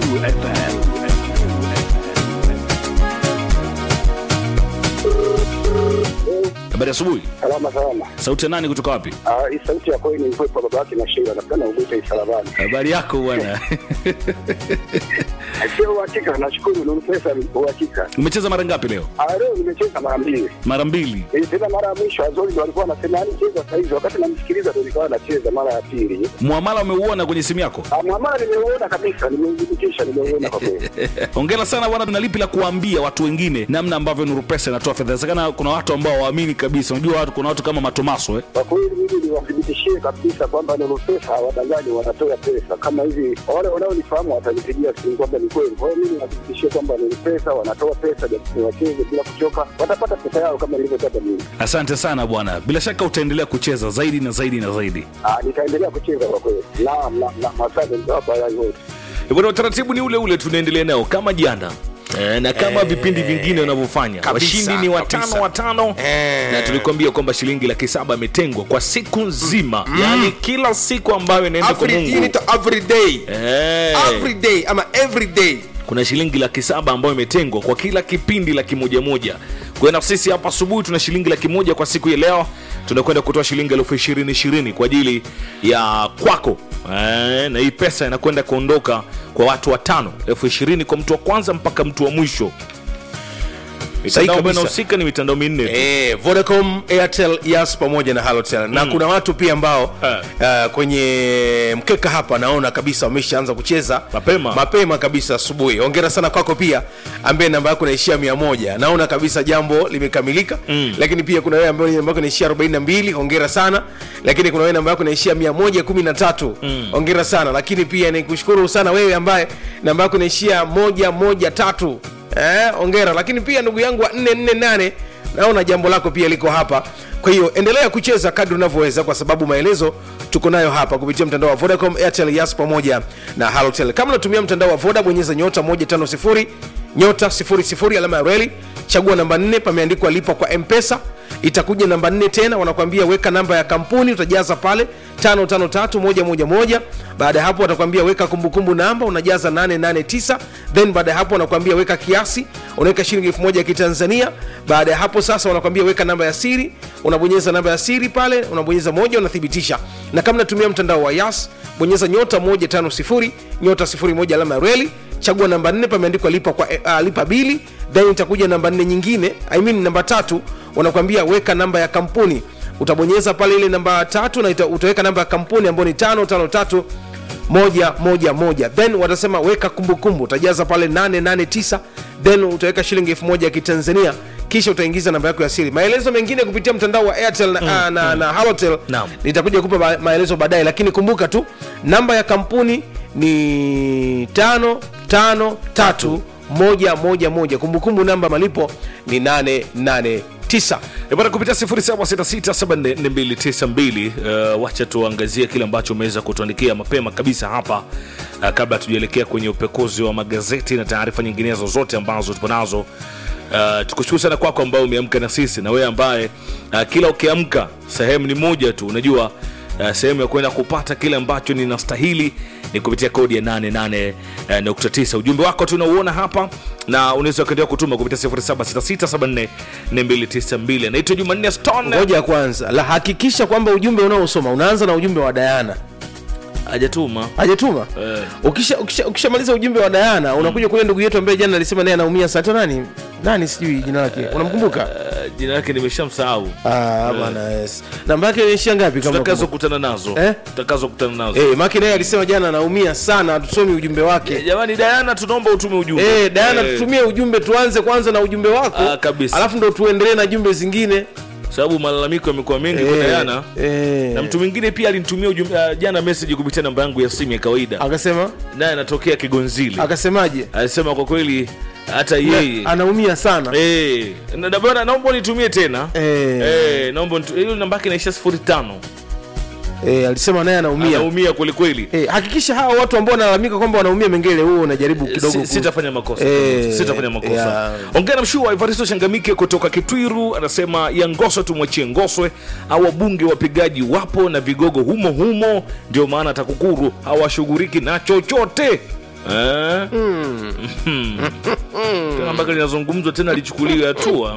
Habari asubuhi. Salama salama. Sauti ya nani kutoka wapi? Ah, hii sauti ya kweli ni kwa baba yake na shinda na kana ubute isalabani. Habari yako bwana. Sio uhakika, nashukuru ni pesa ni uhakika. Umecheza mara ngapi leo? Ah, leo nimecheza mara mbili. Mara mbili. Eh, tena mara ya mwisho Azori ndo alikuwa anasema yani cheza saa hizi, wakati namsikiliza ndo nilikuwa nacheza mara ya pili. Muamala umeuona kwenye simu yako? Ah, mwamala nimeuona kabisa, nimeudhibitisha, nimeuona kwa kweli. Hongera sana bwana, tuna lipi la kuambia watu wengine namna ambavyo Nuru Pesa inatoa fedha? Inawezekana kuna watu ambao waamini kabisa. Unajua watu, kuna watu kama Matomaso eh? Kwa kweli mimi niwathibitishie kabisa kwamba Nuru Pesa hawadanganyi, wanatoa pesa kama hivi. Wale wanaonifahamu watanipigia simu kwamba ni kweli. Kwa hiyo mimi niwathibitishie kwamba Nuru Pesa wanatoa pesa, japo wacheze bila kuchoka, watapata pesa yao kama nilivyotaka mimi. Asante sana bwana, bila shaka utaendelea kucheza zaidi na zaidi na zaidi. Ah, nitaendelea kucheza kwa kweli. Naam, naam, naam, asante nitawapa yai wote. Eh, Bwana, utaratibu ni ule ule, tunaendelea nao kama jana Eh, na kama vipindi vingine wanavyofanya kabisa, washindi ni watano kabisa. watano Eh. na tulikuambia kwamba shilingi laki saba imetengwa kwa siku nzima yaani kila siku ambayo inaenda kwa Every- hii mungu inaitwa every day Eh. every day ama every day kuna shilingi laki saba ambayo imetengwa kwa kila kipindi laki moja moja kwa hiyo na sisi hapa asubuhi tuna shilingi laki moja kwa siku ya leo tunakwenda kutoa shilingi elfu ishirini ishirini kwa ajili ya kwako eh, na hii pesa inakwenda kuondoka kwa watu watano elfu ishirini kwa mtu wa kwanza mpaka mtu wa mwisho mitandao ambayo kabisa. inahusika ni mitandao minne tu. eh, vodacom airtel yas pamoja na halotel na kuna watu pia ambao Eh. uh, kwenye mkeka hapa naona kabisa wameshaanza kucheza Mapema. mapema kabisa asubuhi ongera sana kwako pia ambaye namba yako inaishia mia moja naona kabisa jambo limekamilika Mm. lakini pia kuna wewe ambaye namba yako inaishia 42 ongera sana lakini kuna wewe namba yako inaishia 113 Mm. ongera sana lakini pia nikushukuru sana wewe ambaye namba yako inaishia 113 eh, ongera lakini pia ndugu yangu wa 448 naona jambo lako pia liko hapa kwa hiyo endelea kucheza kadri unavyoweza kwa sababu maelezo tuko nayo hapa kupitia mtandao wa vodacom airtel yas pamoja na halotel kama unatumia mtandao wa voda bonyeza nyota 150 nyota 00 alama ya reli chagua namba 4 pameandikwa lipa kwa mpesa itakuja namba 4 tena wanakwambia weka namba ya kampuni utajaza pale 553111 baada ya hapo watakwambia weka kumbukumbu namba unajaza 889 then baada ya hapo wanakwambia weka kiasi unaweka shilingi 1000 ya kitanzania baada ya hapo sasa wanakwambia weka namba ya siri unabonyeza namba ya siri pale unabonyeza moja unathibitisha na kama natumia mtandao wa yas bonyeza nyota 150 nyota 01 alama ya reli chagua namba 4 pameandikwa lipa kwa uh, lipa bili then itakuja namba 4 nyingine I mean namba tatu wanakwambia weka namba ya kampuni utabonyeza pale ile namba tatu na ita, utaweka namba ya kampuni ambayo ni tano tano tatu moja moja moja then watasema weka kumbukumbu utajaza pale 889 then utaweka shilingi elfu moja ya kitanzania kisha utaingiza namba yako ya siri maelezo mengine kupitia mtandao wa airtel na, mm, na, na halotel Naam. nitakuja kupa ma- maelezo baadaye lakini kumbuka tu namba ya kampuni ni tano tano tatu moja moja moja kumbukumbu namba malipo ni 889 Eh, bwana kupitia 0766744292 uh, wacha tuangazie kile ambacho umeweza kutuandikia mapema kabisa hapa uh, kabla tujaelekea kwenye upekuzi wa magazeti na taarifa nyinginezo zote ambazo tupo nazo uh, tukushukuru sana kwako ambao umeamka na sisi na wewe ambaye uh, kila ukiamka sehemu ni moja tu unajua uh, sehemu ya kwenda kupata kile ambacho ninastahili ni kupitia kodi ya 88.9 ujumbe wako tunauona hapa na unaweza ukaendelea kutuma kupitia 0766744292 anaitwa jumanne stone ngoja kwanza la hakikisha kwamba ujumbe unaosoma unaanza na ujumbe wa dayana hajatuma hajatuma Eh. ukisha ukisha- ukishamaliza ujumbe wa dayana unakuja kule ndugu yetu ambaye jana alisema naye anaumia sato nani nani sijui jina lake unamkumbuka Uh, jina lake nimeshamsahau Ah, bwana yes. namba yake inaishia ngapi kama tutakazo unakumbuka? kutana nazo Eh? tutakazo kutana nazo eh maki naye alisema jana anaumia sana hatusomi ujumbe wake jamani dayana tunaomba utume ujumbe Eh, Diana Eh, tutumie ujumbe tuanze kwanza na ujumbe wako Ah, kabisa. alafu ndo tuendelee na jumbe zingine sababu malalamiko yamekuwa mengi kwa Eh, dayana eh. na mtu mwingine pia alinitumia ujumbe uh, jana message kupitia namba yangu ya simu ya kawaida akasema naye anatokea kigonzili akasemaje alisema kwa kweli hata yeye anaumia sana Eh, na- na bwana naomba unitumie tena Eh. Eh, naomba unitu- hiyo namba yake inaisha sifuri tano eh, alisema naye anaumia anaumia kwelikweli eh, hakikisha hawa watu ambao wanalalamika kwamba wanaumia mengele huo unajaribu kidogo Si- ku- sitafanya makosa Eh, sitafanya makosa yeah. ongea na mshua evaristo changamike kutoka kitwiru anasema ya ngoswe tumwachie ngoswe au wabunge wapigaji wapo na vigogo humo humo ndio maana takukuru hawashughuliki na chochote Eh? Mhm. Tena ambalo linazungumzwa tena lichukuliwe hatua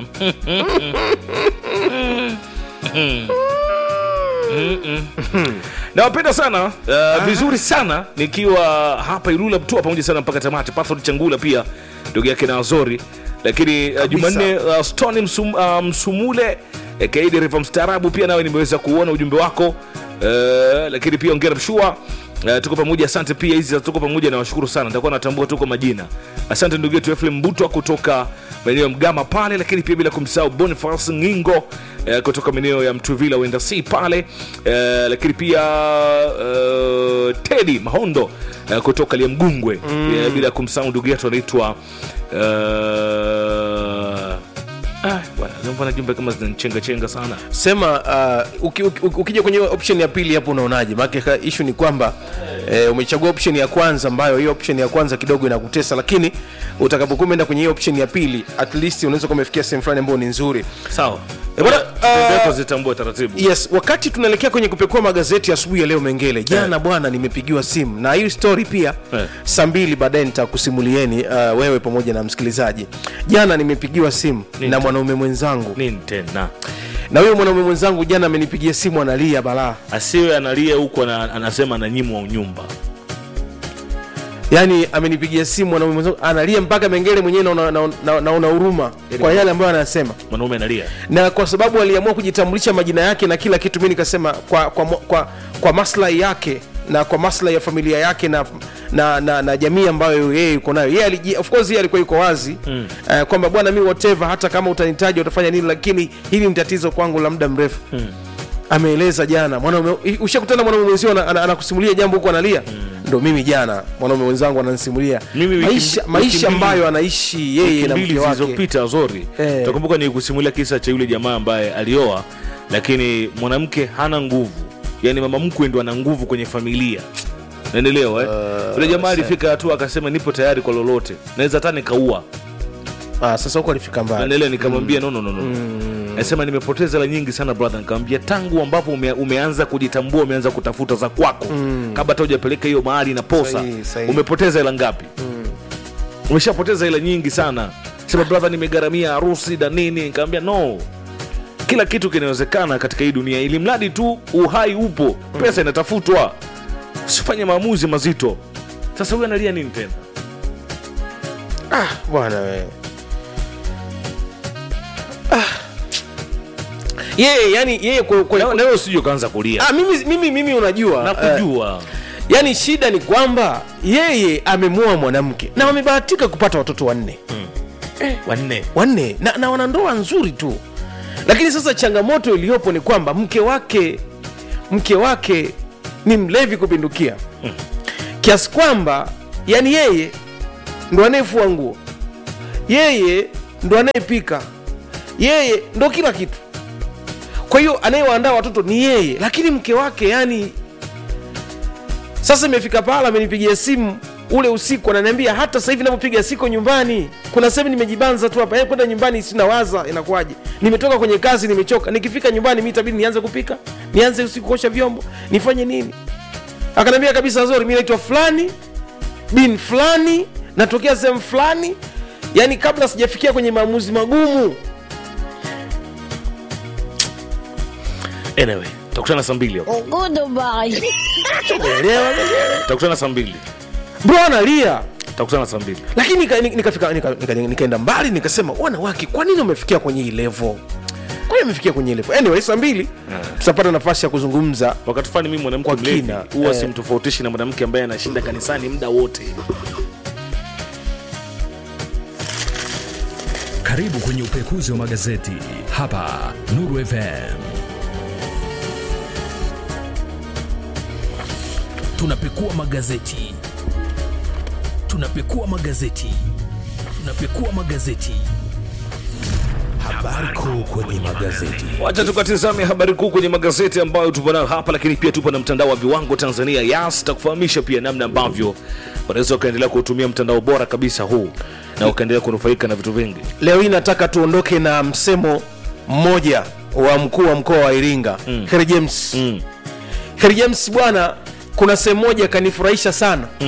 nawapenda sana uh, vizuri sana nikiwa hapa Ilula Mtua pamoja sana mpaka tamati. Pathol Changula pia ndugu yake na Azori, lakini uh, Jumanne uh, Stone Msum, uh, Msumule Kaidi Riva mstaarabu pia nawe nimeweza kuona ujumbe wako uh, lakini pia ongera mshua Uh, tuko pamoja asante pia hizi za tuko pamoja na washukuru sana nitakuwa natambua tuko majina asante ndugu yetu Efrem Mbutwa kutoka maeneo ya Mgama pale lakini pia bila kumsahau Boniface Ngingo uh, kutoka maeneo ya Mtuvila wenda si pale uh, lakini pia uh, Teddy Mahondo uh, kutoka Liamgungwe mm. uh, bila kumsahau ndugu yetu anaitwa uh, Ah, bwana, mbona jumbe kama zinanichenga chenga sana. sema uh, uki, uki, ukija kwenye option ya pili hapo unaonaje maana ishu ni kwamba eh, umechagua option ya kwanza ambayo hiyo option ya kwanza kidogo inakutesa lakini utakapokuwa umeenda kwenye hiyo option ya pili at least unaweza kuwa umefikia sehemu fulani ambayo ni nzuri Sawa. Eh, bwana, Jumbe ah, yako zitambue taratibu. yes wakati tunaelekea kwenye kupekua magazeti asubuhi ya leo mengele jana bwana nimepigiwa simu na hii story pia Eh. saa mbili baadaye nitakusimulieni uh, wewe pamoja na msikilizaji jana nimepigiwa simu Nini na tena? mwanaume mwenzangu Nini tena? na huyo mwanaume mwenzangu jana amenipigia simu analia balaa Asiwe analia huko ana, anasema ananyimwa unyumba. yaani amenipigia simu mwanaume mwenzangu analia mpaka mengele mwenyewe naona naona- naona- naona huruma kwa yale ambayo anasema Mwanaume analia. na kwa sababu aliamua kujitambulisha majina yake na kila kitu mi nikasema kwa, kwa, mo- kwa, kwa maslahi yake na kwa maslahi ya familia yake na na, na, na jamii ambayo yeye yuko nayo yeye aliji- of course yeye alikuwa yuko wazi mm. uh, kwamba bwana mi whatever hata kama utanitaja utafanya nini lakini hili ni tatizo kwangu la muda mrefu mm. ameeleza jana mwanaume ushakutana mwanaume mwenzio ana- ana- anakusimulia jambo huko analia mm. ndo mimi jana mwanaume mwenzangu ananisimulia Mimi wiki- maisha, wiki maisha mbili- ambayo anaishi yeye Wiki na mbili mke wake zilizopita Azori. Eh. Utakumbuka ni kusimulia kisa cha yule jamaa ambaye alioa lakini mwanamke hana nguvu. Yaani mama mkwe ndo ana nguvu kwenye familia. Naelewa eh? Yule jamaa alifika hatua akasema nipo tayari kwa lolote. Naweza hata nikaua. ah, sasa huko alifika mbali Naelewa nikamwambia no no no no. Nasema nimepoteza hela nyingi sana brother. Nikamwambia tangu ambapo ume, umeanza kujitambua, umeanza kutafuta za kwako kabla hata hujapeleka hiyo mahali na posa, Sahihi, sahihi. umepoteza hela ngapi? Umeshapoteza hela nyingi sana. Sema brother, nimegharamia harusi na nini. Nikamwambia no, kila kitu kinawezekana katika hii dunia, ili mradi tu uhai upo, pesa inatafutwa. Usifanye maamuzi mazito. Sasa huyu analia nini tena? ah, bwana we ah. yeye yani yeye kwa, kwa, Na- na wewe usije ukaanza kulia. ah, mimi, mimi, mimi unajua eh, Nakujua. yani shida ni kwamba yeye amemoa mwanamke na wamebahatika kupata watoto wanne Wanne. wanne na, na wana ndoa nzuri tu lakini sasa changamoto iliyopo ni kwamba mke wake mke wake ni mlevi kupindukia kiasi kwamba yani yeye ndo anayefua nguo yeye ndo anayepika yeye ndo kila kitu kwa hiyo anayewaandaa watoto ni yeye lakini mke wake yani sasa imefika pahala amenipigia simu ule usiku ananiambia hata sasa hivi navyopiga siko nyumbani kuna sehemu nimejibanza tu hapa Eh, kwenda nyumbani sina waza inakuwaje nimetoka kwenye kazi nimechoka nikifika nyumbani mi itabidi nianze kupika nianze usiku kuosha vyombo nifanye nini akaniambia kabisa zori mi naitwa fulani bin fulani natokea sehemu fulani yaani kabla sijafikia kwenye maamuzi magumu Anyway, tutakutana saa mbili hapo. Goodbye. elewa Tutakutana saa mbili. bro analia Tutakutana saa mbili. lakini nika- nikafika nika, nika, nika, nikaenda mbali nikasema wanawake kwa nini wamefikia kwenye hii level kwa nini wamefikia kwenye hii level anyway saa mbili tutapata nafasi ya kuzungumza Wakati fulani mimi mwanamke Kwa mlevi kina, huwa eh. simtofautishi na mwanamke ambaye anashinda kanisani muda wote. Karibu kwenye upekuzi wa magazeti hapa Nuru FM. Tunapekua magazeti, tunapekua magazeti, tunapekua magazeti. Habari kuu kwenye magazeti. Wacha tukatizame habari kuu kwenye magazeti ambayo tupo nayo hapa, lakini pia tupo na mtandao wa viwango Tanzania Yas. Takufahamisha pia namna ambavyo unaweza ukaendelea kuutumia mtandao bora kabisa huu na ukaendelea kunufaika na vitu vingi. leo hii nataka tuondoke na msemo mmoja wa mkuu wa mkoa wa iringa mm. Harry james Mm. Harry james bwana kuna sehemu moja kanifurahisha sana Mm.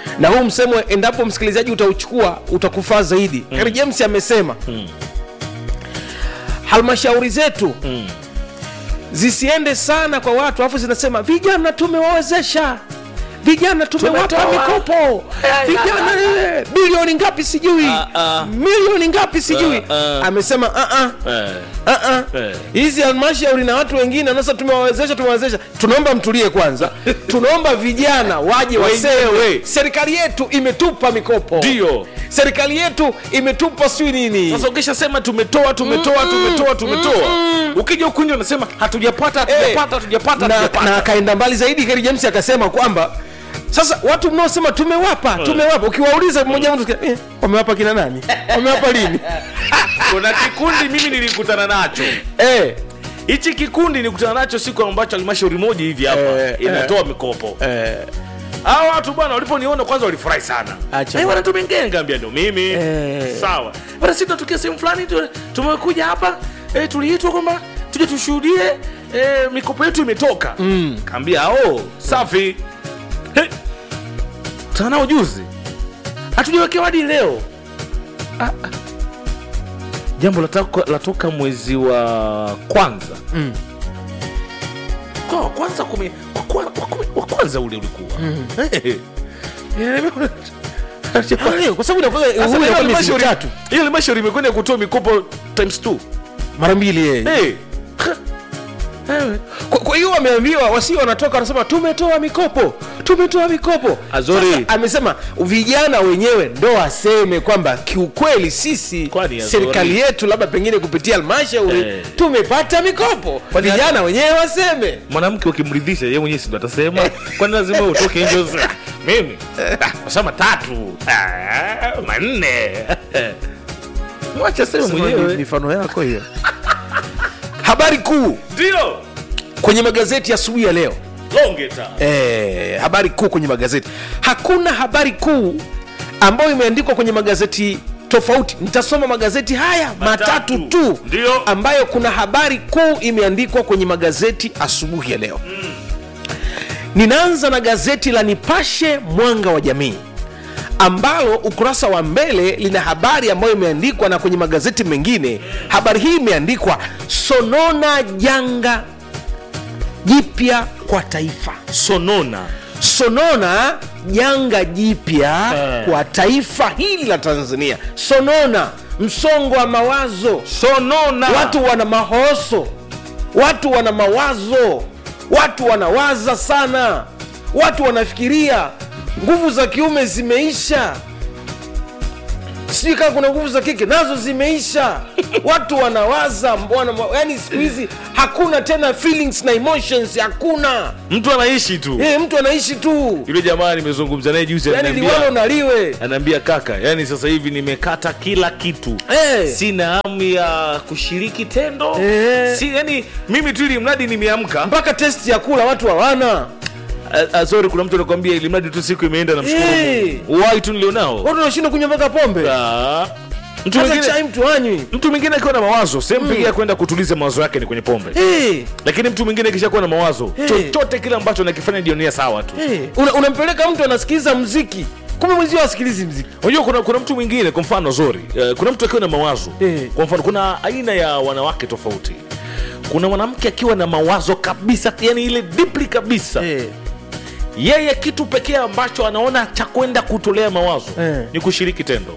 na huu msemo endapo msikilizaji utauchukua utakufaa zaidi mm. james amesema Mm. halmashauri zetu Mm. zisiende sana kwa watu alafu zinasema vijana tumewawezesha vijana tumewapa Tumetoa. mikopo vijana eh, bilioni ngapi sijui Ah, ah. milioni ngapi sijui Ah, ah. amesema "Ah, ah, Eh. ah, ah. Eh. hizi halmashauri na watu wengine sasa tumewawezesha tumewawezesha tunaomba mtulie kwanza tunaomba vijana waje waseme Wenyewe. serikali yetu imetupa mikopo ndio serikali yetu imetupa sijui nini sasa ukishasema tumetoa tumetoa tumetoa tumetoa ukija ukunja unasema hatujapata hatujapata hatujapata na, hatujapata na akaenda mbali zaidi Kerry James akasema kwamba sasa watu mnaosema tumewapa tumewapa ukiwauliza mmoja mtu eh, wamewapa kina nani wamewapa lini kuna kikundi mimi nilikutana nacho eh, hichi kikundi nilikutana nacho siku ambacho halmashauri moja hivi hapa Eh, inatoa mikopo eh, hawa watu bwana waliponiona kwanza walifurahi sana Acha Eh, bwana tumengenga ambia ndo mimi Eh. sawa bwana sisi tunatokea sehemu fulani tu- tumekuja hapa eh, tuliitwa kwamba tuje tushuhudie eh, mikopo yetu imetoka mm. kaambia oh safi hey. tanao juzi hatujawekewa hadi leo ah, ah. jambo latoka, latoka mwezi wa kwanza Mm. kwa wa kwanza kumi, wa, kwa, wa, kumi, wa kwanza ule ulikuwa mm. hey. Ah, kwa sababu inakuwa- huyu inakuwa miezi mitatu hiyo halmashauri imekwenda kutoa mikopo times two. mara mbili eh. Hey. Kwa- kwa hiyo wameambiwa wasio wanatoka wanasema tumetoa mikopo tumetoa mikopo Azori. Sasa, amesema vijana wenyewe ndo waseme kwamba kiukweli sisi Kwani Azori. serikali yetu labda pengine kupitia halmashauri Eh. tumepata mikopo Kwani vijana wenyewe waseme mwanamke ukimridhisha ye mwenyewe sindo atasema kwani lazima utoke nje useme, "Ah, mimi ah, masema tatu ah, manne mwacha sema mwenyewe mifano yako hiyo habari kuu ndio kwenye magazeti asubuhi ya leo longeta eh, habari kuu kwenye magazeti hakuna habari kuu ambayo imeandikwa kwenye magazeti tofauti nitasoma magazeti haya matatu, Matatu. tu Ndio. ambayo kuna habari kuu imeandikwa kwenye magazeti asubuhi ya leo mm. ninaanza na gazeti la nipashe mwanga wa jamii ambalo ukurasa wa mbele lina habari ambayo imeandikwa na kwenye magazeti mengine habari hii imeandikwa sonona janga jipya kwa taifa sonona sonona janga jipya Eh. kwa taifa hili la tanzania sonona msongo wa mawazo sonona watu wana mahoso watu wana mawazo watu wanawaza sana watu wanafikiria nguvu za kiume zimeisha sijui kama kuna nguvu za kike nazo zimeisha watu wanawaza wana, yani siku hizi hakuna tena feelings na emotions hakuna mtu anaishi tu e, mtu anaishi tu yule jamaa nimezungumza naye juzi yani liwalo ananiambia naliwe anaambia kaka yani sasa hivi nimekata kila kitu Eh. sina hamu ya kushiriki tendo Eh. si, yani mimi tu ili mradi nimeamka mpaka test ya kula watu hawana Ah, ah, sorry kuna mtu anakwambia ili mradi tu siku imeenda na mshukuru Eh. Mungu. Uhai tu nilionao watu wanashindwa kunywa mpaka pombe Ah. mtu hata mwingine chai mtu anywi mtu mwingine akiwa na mawazo sehemu pekee ya kwenda kutuliza mawazo yake ni kwenye pombe hey, lakini mtu mwingine kisha kuwa na mawazo Eh. chochote kile ambacho nakifanya jionia sawa tu hey. Una, unampeleka mtu anasikiliza mziki kumbe mwenzio asikilizi mziki unajua kuna, kuna mtu mwingine kwa mfano zori uh, kuna mtu akiwa na mawazo Eh. kwa mfano kuna aina ya wanawake tofauti kuna mwanamke akiwa na mawazo kabisa yani ile deeply kabisa hey. yeye kitu pekee ambacho anaona cha kwenda kutolea mawazo Eh. ni kushiriki tendo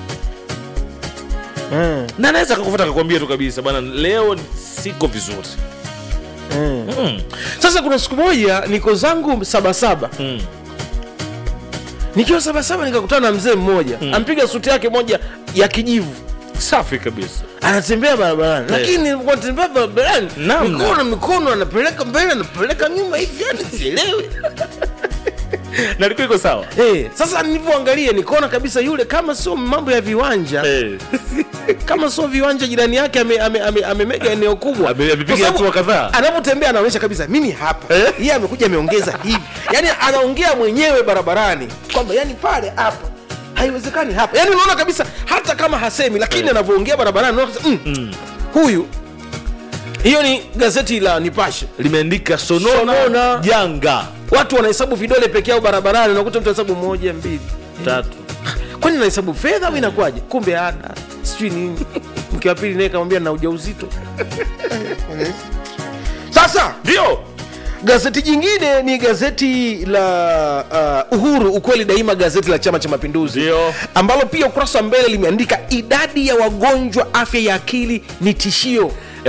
mm. na anaweza akakufuata akakwambia tu kabisa bana leo siko vizuri mm. mm. sasa kuna siku moja niko zangu sabasaba Mm. nikiwa sabasaba nikakutana na mzee mmoja mm. ampiga suti yake moja ya kijivu safi kabisa anatembea barabarani Eh. lakini nilikuwa natembea barabarani Namna. mikono mikono anapeleka mbele anapeleka nyuma hivi yani sielewi na ilikuwa iko sawa hey, sasa nilivyoangalia nikaona kabisa yule kama sio mambo ya viwanja Eh. kama sio viwanja jirani yake amemega ame, ame, amemega eneo kubwa Ame- amepiga Kwa sababu hatua kadhaa. anapotembea anaonyesha kabisa mimi hapa Eh? yeye amekuja ameongeza hivi yani anaongea mwenyewe barabarani kwamba yani pale hapa haiwezekani hapa yani unaona kabisa hata kama hasemi lakini Eh. anavyoongea barabarani unaona kabisa, mm, huyu hiyo ni gazeti la nipashe limeandika sonona, Sonona. janga watu wanahesabu vidole peke yao barabarani unakuta mtu anahesabu moja mbili tatu kwani nahesabu fedha au inakuwaje kumbe ada sijui nini mke wa pili naye kamwambia na ujauzito sasa ndio gazeti jingine ni gazeti la uh, uhuru ukweli daima gazeti la chama cha mapinduzi Ndio. ambalo pia ukurasa wa mbele limeandika idadi ya wagonjwa afya ya akili ni tishio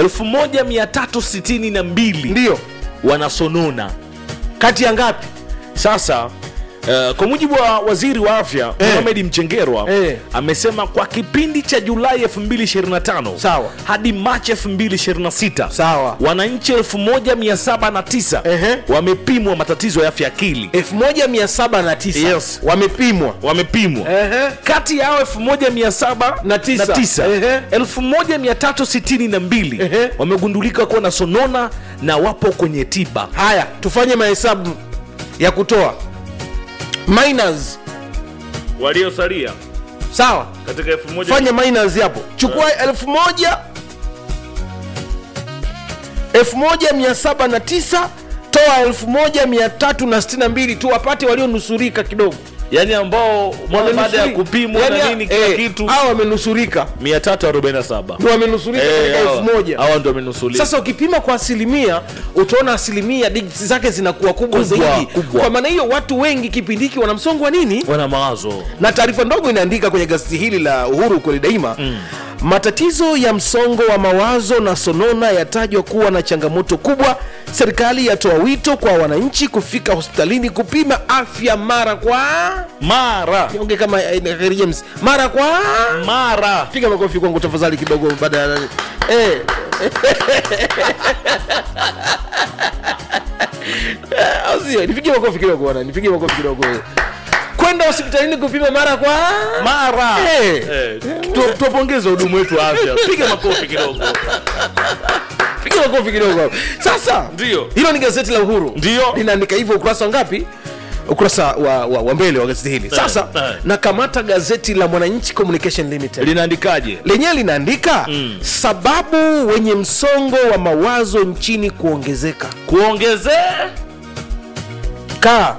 1362 ndio wanasonona kati ya ngapi sasa Uh, kwa mujibu wa waziri wa afya Eh. Mohamed Mchengerwa Eh. amesema kwa kipindi cha Julai 2025 Sawa. hadi Machi 2026 Sawa. wananchi 1709 Ehe. wamepimwa matatizo ya afya akili 1709 Yes. wamepimwa wamepimwa Ehe. kati yao 1709 Na tisa. Ehe. 1362 Ehe. wamegundulika kuwa na sonona na wapo kwenye tiba haya tufanye mahesabu ya kutoa minus waliosalia sawa katika 1000 fanya minus hapo chukua elfu moja elfu moja mia saba na tisa toa elfu moja mia tatu na sitini na mbili tu wapate walionusurika kidogo yani ambao mwana baada ya Wamenusurika. kupimwa Yaani, na nini kila eh, kitu hao wamenusurika 347 ndio wamenusurika Eh, katika hawa- elfu moja hawa ndio wamenusulika sasa ukipima kwa asilimia utaona asilimia digits zake zinakuwa kubwa, Kubwa, zaidi kubwa. kwa maana hiyo watu wengi kipindi hiki wana msongo wa nini wana mawazo na taarifa ndogo inaandika kwenye gazeti hili la uhuru kweli daima mm. matatizo ya msongo wa mawazo na sonona yatajwa kuwa na changamoto kubwa serikali yatoa wito kwa wananchi kufika hospitalini kupima afya mara kwa mara onge kama eh, Kheri James mara kwa mara piga makofi kwangu tafadhali kidogo baada ya eh. Eh, au sio nipigie makofi kidogo bwana nipigie makofi kidogo kwenda hospitalini kupima mara kwa mara Eh. Eh, tu- tuwapongeze hudumu wetu wa afya piga makofi kidogo piga makofi kidogo hapo. sasa Ndio. hilo ni gazeti la uhuru Ndio. linaandika hivyo ukurasa wa ngapi ukurasa wa, wa, wa mbele wa gazeti hili sasa eh. nakamata gazeti la mwananchi communication limited linaandikaje lenyewe linaandika mm. sababu wenye msongo wa mawazo nchini kuongezeka kuongezea kaa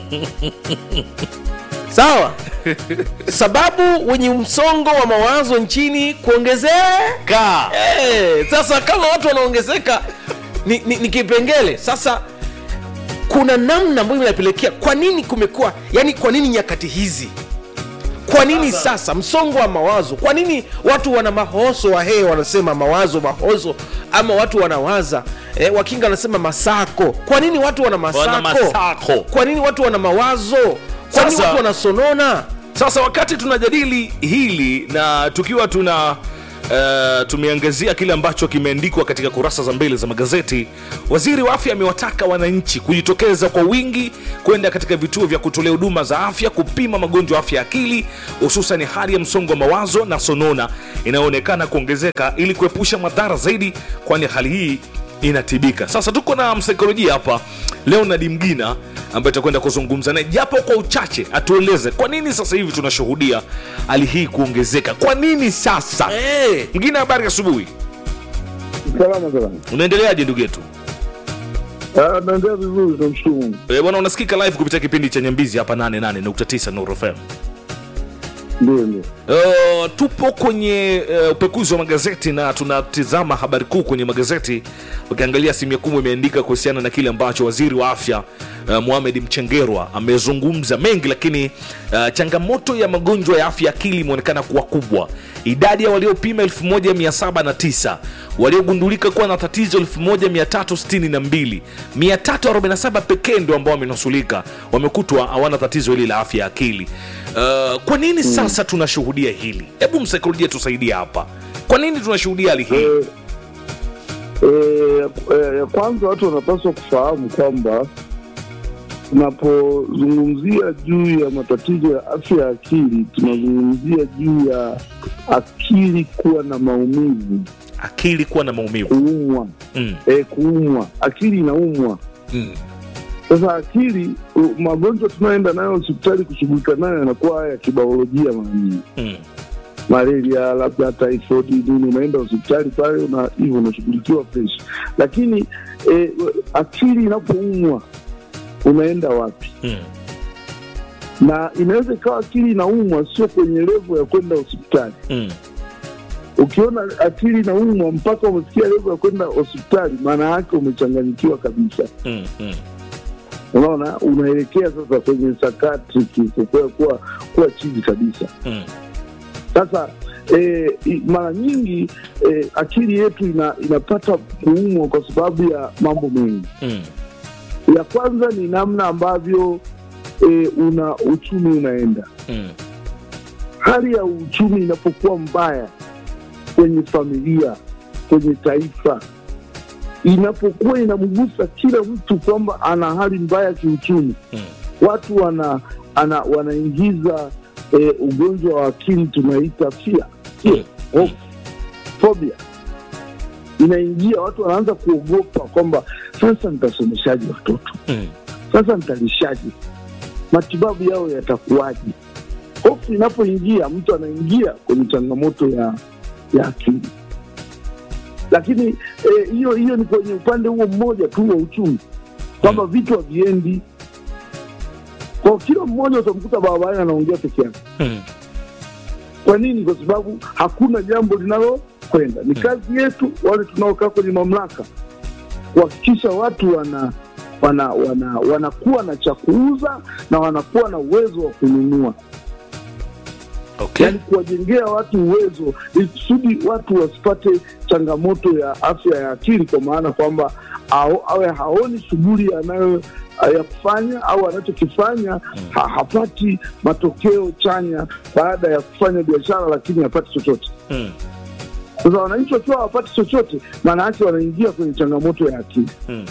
sawa sababu wenye msongo wa mawazo nchini kuongezeka hey, sasa kama watu wanaongezeka ni, ni, ni kipengele sasa kuna namna ambayo inapelekea kwa nini kumekuwa yani kwa nini nyakati hizi kwa nini sasa msongo wa mawazo kwa nini watu wana mahoso wahee wanasema mawazo mahozo ama watu wanawaza eh, wakinga wanasema masako kwa nini watu wana masako, Wana masako. kwa nini watu wana mawazo kwa nini Sasa- watu wanasonona sasa wakati tunajadili hili na tukiwa tuna Uh, tumeangazia kile ambacho kimeandikwa katika kurasa za mbele za magazeti waziri wa afya amewataka wananchi kujitokeza kwa wingi kwenda katika vituo vya kutolea huduma za afya kupima magonjwa ya afya ya akili hususan hali ya msongo wa mawazo na sonona inayoonekana kuongezeka ili kuepusha madhara zaidi kwani hali hii inatibika sasa tuko na msaikolojia hapa leonard mgina ambaye tutakwenda kuzungumza naye japo kwa uchache atueleze kwa nini sasa hivi tunashuhudia hali hii kuongezeka kwa nini sasa hey. mgina habari asubuhi Salama salama. unaendeleaje ndugu yetu Ah, naendelea vizuri, tunamshukuru Mungu. Eh, bwana unasikika live kupitia kipindi cha nyambizi hapa 88.9 Nuru FM Ndio, ndio. Uh, tupo kwenye uh, upekuzi wa magazeti na tunatizama habari kuu kwenye magazeti ukiangalia asilimia kubwa imeandika kuhusiana na kile ambacho waziri wa afya uh, Mohamed Mchengerwa amezungumza mengi lakini uh, changamoto ya magonjwa ya afya ya akili imeonekana kuwa kubwa idadi ya waliopima 1709 waliogundulika kuwa na tatizo 1362 347 pekee ndio ambao wamenusulika wamekutwa hawana tatizo hili la afya ya akili uh, kwa nini sasa tunashuhudia hili hebu msaikolojia tusaidie hapa kwa nini tunashuhudia hali hii Eh, eh, eh, ya kwanza watu wanapaswa kufahamu kwamba tunapozungumzia juu ya matatizo ya afya ya akili tunazungumzia juu ya akili kuwa na maumivu akili kuwa na maumivu kuumwa mm. eh, kuumwa akili inaumwa Mm. sasa akili u- magonjwa tunayoenda nayo hospitali kushughulika nayo yanakuwa haya ya kibaolojia mara nyingi Mm. malaria labda typhoid nini unaenda hospitali pale na hivyo unashughulikiwa fresh lakini eh, akili inapoumwa unaenda wapi Mm. na inaweza ikawa akili inaumwa sio kwenye levo ya kwenda hospitali Mm. ukiona akili inaumwa mpaka umefikia levo ya kwenda hospitali maana yake umechanganyikiwa kabisa Mm. Mm. unaona unaelekea sasa kwenye sakatriki kuwa, kuwa, kuwa chini kabisa Mm. sasa eh, i- mara nyingi eh, akili yetu ina, inapata kuumwa kwa sababu ya mambo mengi Mm. ya kwanza ni namna ambavyo eh, una uchumi unaenda Mm. hali ya uchumi inapokuwa mbaya kwenye familia kwenye taifa inapokuwa inamgusa kila mtu kwamba ana hali mbaya ya kiuchumi Mm. watu wana ana, wanaingiza eh, ugonjwa wa akili tunaita fia Mm. hofu phobia inaingia watu wanaanza kuogopa kwamba sasa nitasomeshaji watoto Mm. sasa nitalishaje matibabu yao yatakuwaje hofu inapoingia mtu anaingia kwenye changamoto ya ya akili lakini eh, hiyo hiyo ni kwenye upande huo mmoja tu wa uchumi kwamba vitu haviendi kwa kila mmoja utamkuta barabarani anaongea peke yake Mm. kwa nini kwa sababu hakuna jambo linalokwenda ni kazi yetu wale tunaokaa kwenye mamlaka kuhakikisha watu wana wana wana wanakuwa na cha kuuza na wanakuwa na uwezo wa kununua Okay. yaani kuwajengea watu uwezo ili kusudi watu wasipate changamoto ya afya ya akili kwa maana kwamba ao- awe haoni shughuli anayo ya kufanya au anachokifanya ha, hapati matokeo chanya baada ya kufanya biashara lakini hapati chochote Mm. sasa wananchi wakiwa hawapati chochote maana yake wanaingia kwenye changamoto ya akili Mm.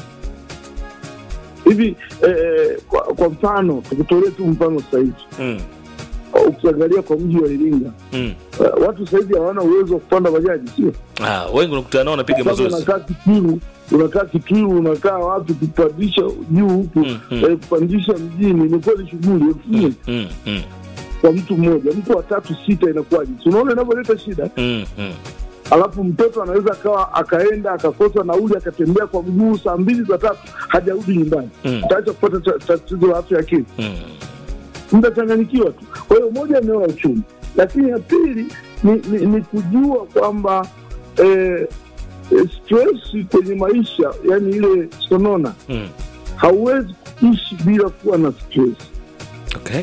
hivi eh, kwa, kwa mfano tukutolee tu mfano sasa hivi Mm. ukiangalia kwa mji wa iringa Mm. eh, watu sasa hivi hawana uwezo wa kupanda bajaji sio Ah, wengi unakutana nao wanapiga Sababu mazoezi. unakaa Kitwiru, unakaa Kitwiru, unakaa wapi, kupandisha juu huku Mm, mm. eh, kupandisha mjini imekuwa ni shughuli elfu nne Mm. Mm. kwa mtu mmoja, mtu wa tatu sita, inakuwaje? Si unaona inavyoleta shida. Mm. Mm. Alafu mtoto anaweza akawa akaenda akakosa nauli akatembea kwa mguu saa mbili za tatu hajarudi nyumbani, Mm. utaacha kupata ta- tatizo la afya ya akili Mm. mtachanganyikiwa tu. Kwa hiyo moja, eneo la uchumi, lakini ya pili ni, ni, ni kujua kwamba eh, eh, stress kwenye maisha, yani ile sonona, Mm. hauwezi kuishi bila kuwa na stress, Okay.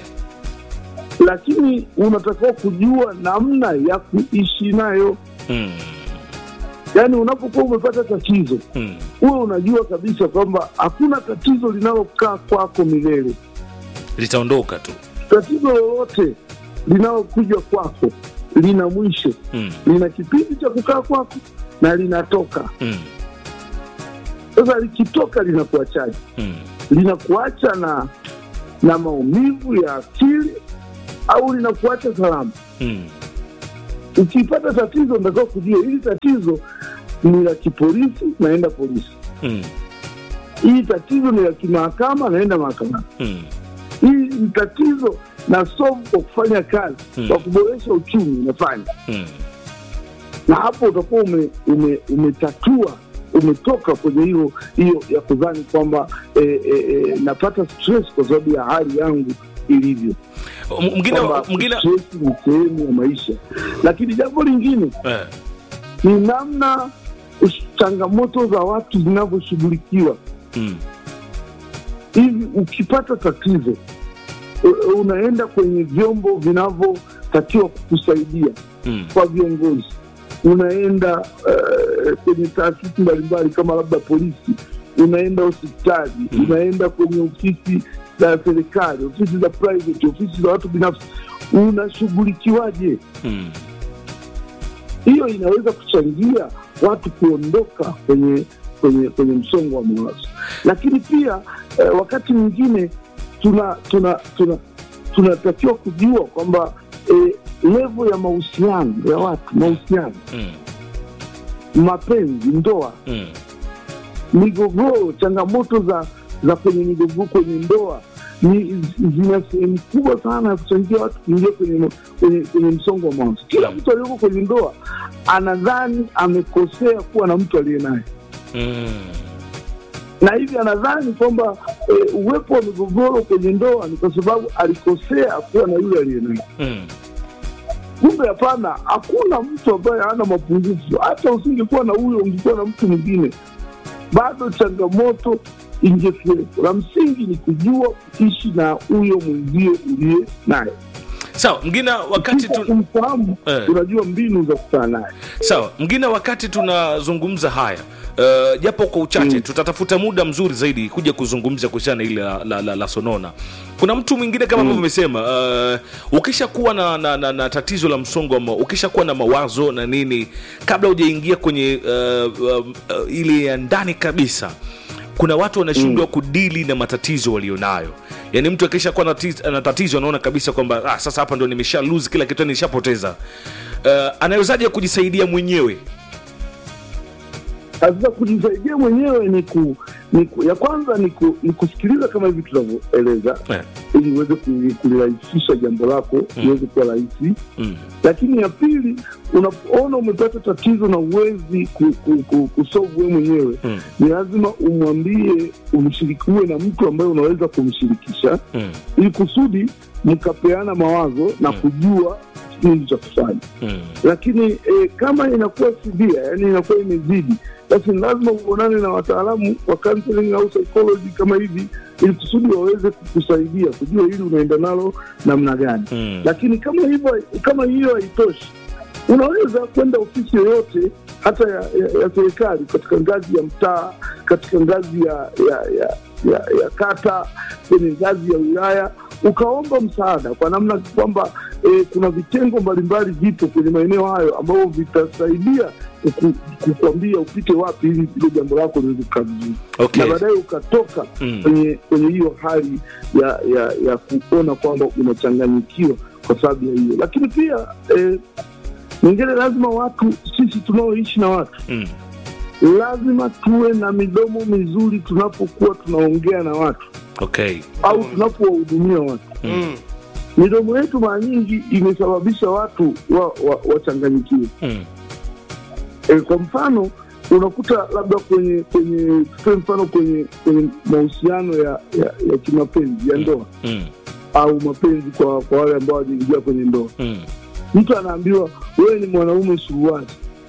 lakini unatakiwa kujua namna ya kuishi nayo. Mm. Yani unapokuwa umepata tatizo, Mm. huwe unajua kabisa kwamba hakuna tatizo linalokaa kwako milele. Litaondoka tu. Tatizo lolote linalokuja kwako lina mwisho Mm. lina kipindi cha kukaa kwako na linatoka. Mm. Sasa likitoka linakuachaje? Mm. Linakuacha na na maumivu ya akili au linakuacha salama? Mm. Ukipata tatizo, natakiwa kujua hili tatizo ni la kipolisi, naenda polisi. Mm. Hili tatizo ni la kimahakama, naenda mahakamani. Mm. Hili ni tatizo na solve kwa kufanya kazi Hmm. kwa kuboresha uchumi, unafanya Mm. na hapo utakuwa ume, ume, umetatua umetoka kwenye hiyo hiyo ya kudhani kwamba eh, eh, eh, napata stress kwa sababu ya hali yangu ilivyo M- Mwingine kwamba mwingine stress ni sehemu ya maisha lakini jambo lingine eh. ni namna ush- changamoto za watu zinavyoshughulikiwa Mm. hivi ukipata tatizo u- unaenda kwenye vyombo vinavyotakiwa kukusaidia Mm. kwa viongozi unaenda uh, kwenye taasisi mbalimbali kama labda polisi unaenda hospitali Mm. unaenda kwenye ofisi za serikali ofisi za private ofisi za watu binafsi unashughulikiwaje Mm. hiyo inaweza kuchangia watu kuondoka kwenye kwenye kwenye msongo wa mawazo lakini pia eh, wakati mwingine tuna tuna tuna tunatakiwa kujua kwamba eh, levo ya mahusiano ya watu mahusiano Mm. mapenzi ndoa Mm. migogoro changamoto za za kwenye migogoro kwenye ndoa ni zina sehemu kubwa sana ya kuchangia watu kuingia kwenye, kwenye, kwenye msongo wa mawazo kila mtu aliyoko kwenye ndoa anadhani amekosea kuwa na mtu aliye naye Mm. na hivi anadhani kwamba e, uwepo wa migogoro kwenye ndoa ni kwa sababu alikosea kuwa na yule aliye naye. Mm. Kumbe hapana, hakuna mtu ambaye hana mapungufu. Hata usingekuwa na huyo, ungekuwa na mtu mwingine, bado changamoto ingekuwepo. La msingi ni kujua kuishi na huyo mwenzie uliye naye. sawa mgina wakati Kisha tu, kumfahamu, Eh. unajua mbinu za kukutana naye. sawa mgina wakati tunazungumza haya uh, japo kwa uchache Mm. tutatafuta muda mzuri zaidi kuja kuzungumza kuhusiana na ile la, la, la, la sonona kuna mtu mwingine kama ambavyo umesema uh, ukishakuwa na, na, na, na tatizo la msongo wa ma- ukishakuwa na mawazo na nini kabla hujaingia kwenye uh, uh, uh, ile ya ndani kabisa kuna watu wanashindwa mm. kudili na matatizo walionayo yaani mtu akisha kuwa na tatizo- na tatizo anaona kabisa kwamba ah, sasa hapa ndo nimesha lose kila kitu nishapoteza uh, anawezaje kujisaidia mwenyewe Sasa kujisaidia mwenyewe ni ku, ni ku, ya kwanza ni, ku, ni kusikiliza kama hivi tunavyoeleza eh. ili uweze kuli- kulirahisisha jambo lako iweze kuwa rahisi mm. lakini ya pili unapoona umepata tatizo na uwezi ku, ku, ku, kusolve wewe mwenyewe Mm. ni lazima umwambie umshirikiwe na mtu ambaye unaweza kumshirikisha Mm. ili kusudi mkapeana mawazo na kujua nini cha kufanya Mm. lakini eh, kama inakuwa sivia yani inakuwa imezidi basi ni lazima uonane na wataalamu wa counseling au psychology kama hivi ili kusudi waweze kukusaidia kujua hili unaenda nalo namna gani Mm. lakini kama hivyo kama hiyo haitoshi unaweza kwenda ofisi yoyote hata ya, ya, ya serikali katika ngazi ya mtaa katika ngazi ya ya, ya, ya, ya kata kwenye ngazi ya wilaya ukaomba msaada kwa namna kwamba eh, kuna vitengo mbalimbali vipo kwenye maeneo hayo ambavyo vitasaidia kuku- kukwambia upite wapi ili ile jambo lako liweze kukaa vizuri Okay. na baadaye ukatoka Mm. kwenye kwenye hiyo hali ya ya ya kuona kwamba unachanganyikiwa kwa sababu ya hiyo lakini pia eh, nyingine lazima watu sisi tunaoishi na watu Mm. lazima tuwe na midomo mizuri tunapokuwa tunaongea na watu Okay. au tunapowahudumia watu Mm. midomo yetu mara nyingi imesababisha watu wachanganyikiwe wa, wachanganyikiwe. Mm. e, kwa mfano unakuta labda kwenye kwenye tutoe mfano kwenye kwenye mahusiano ya, ya, ya kimapenzi ya ndoa Mm. au mapenzi kwa kwa wale ambao wajaingia kwenye ndoa Mm. mtu anaambiwa wewe ni mwanaume suruali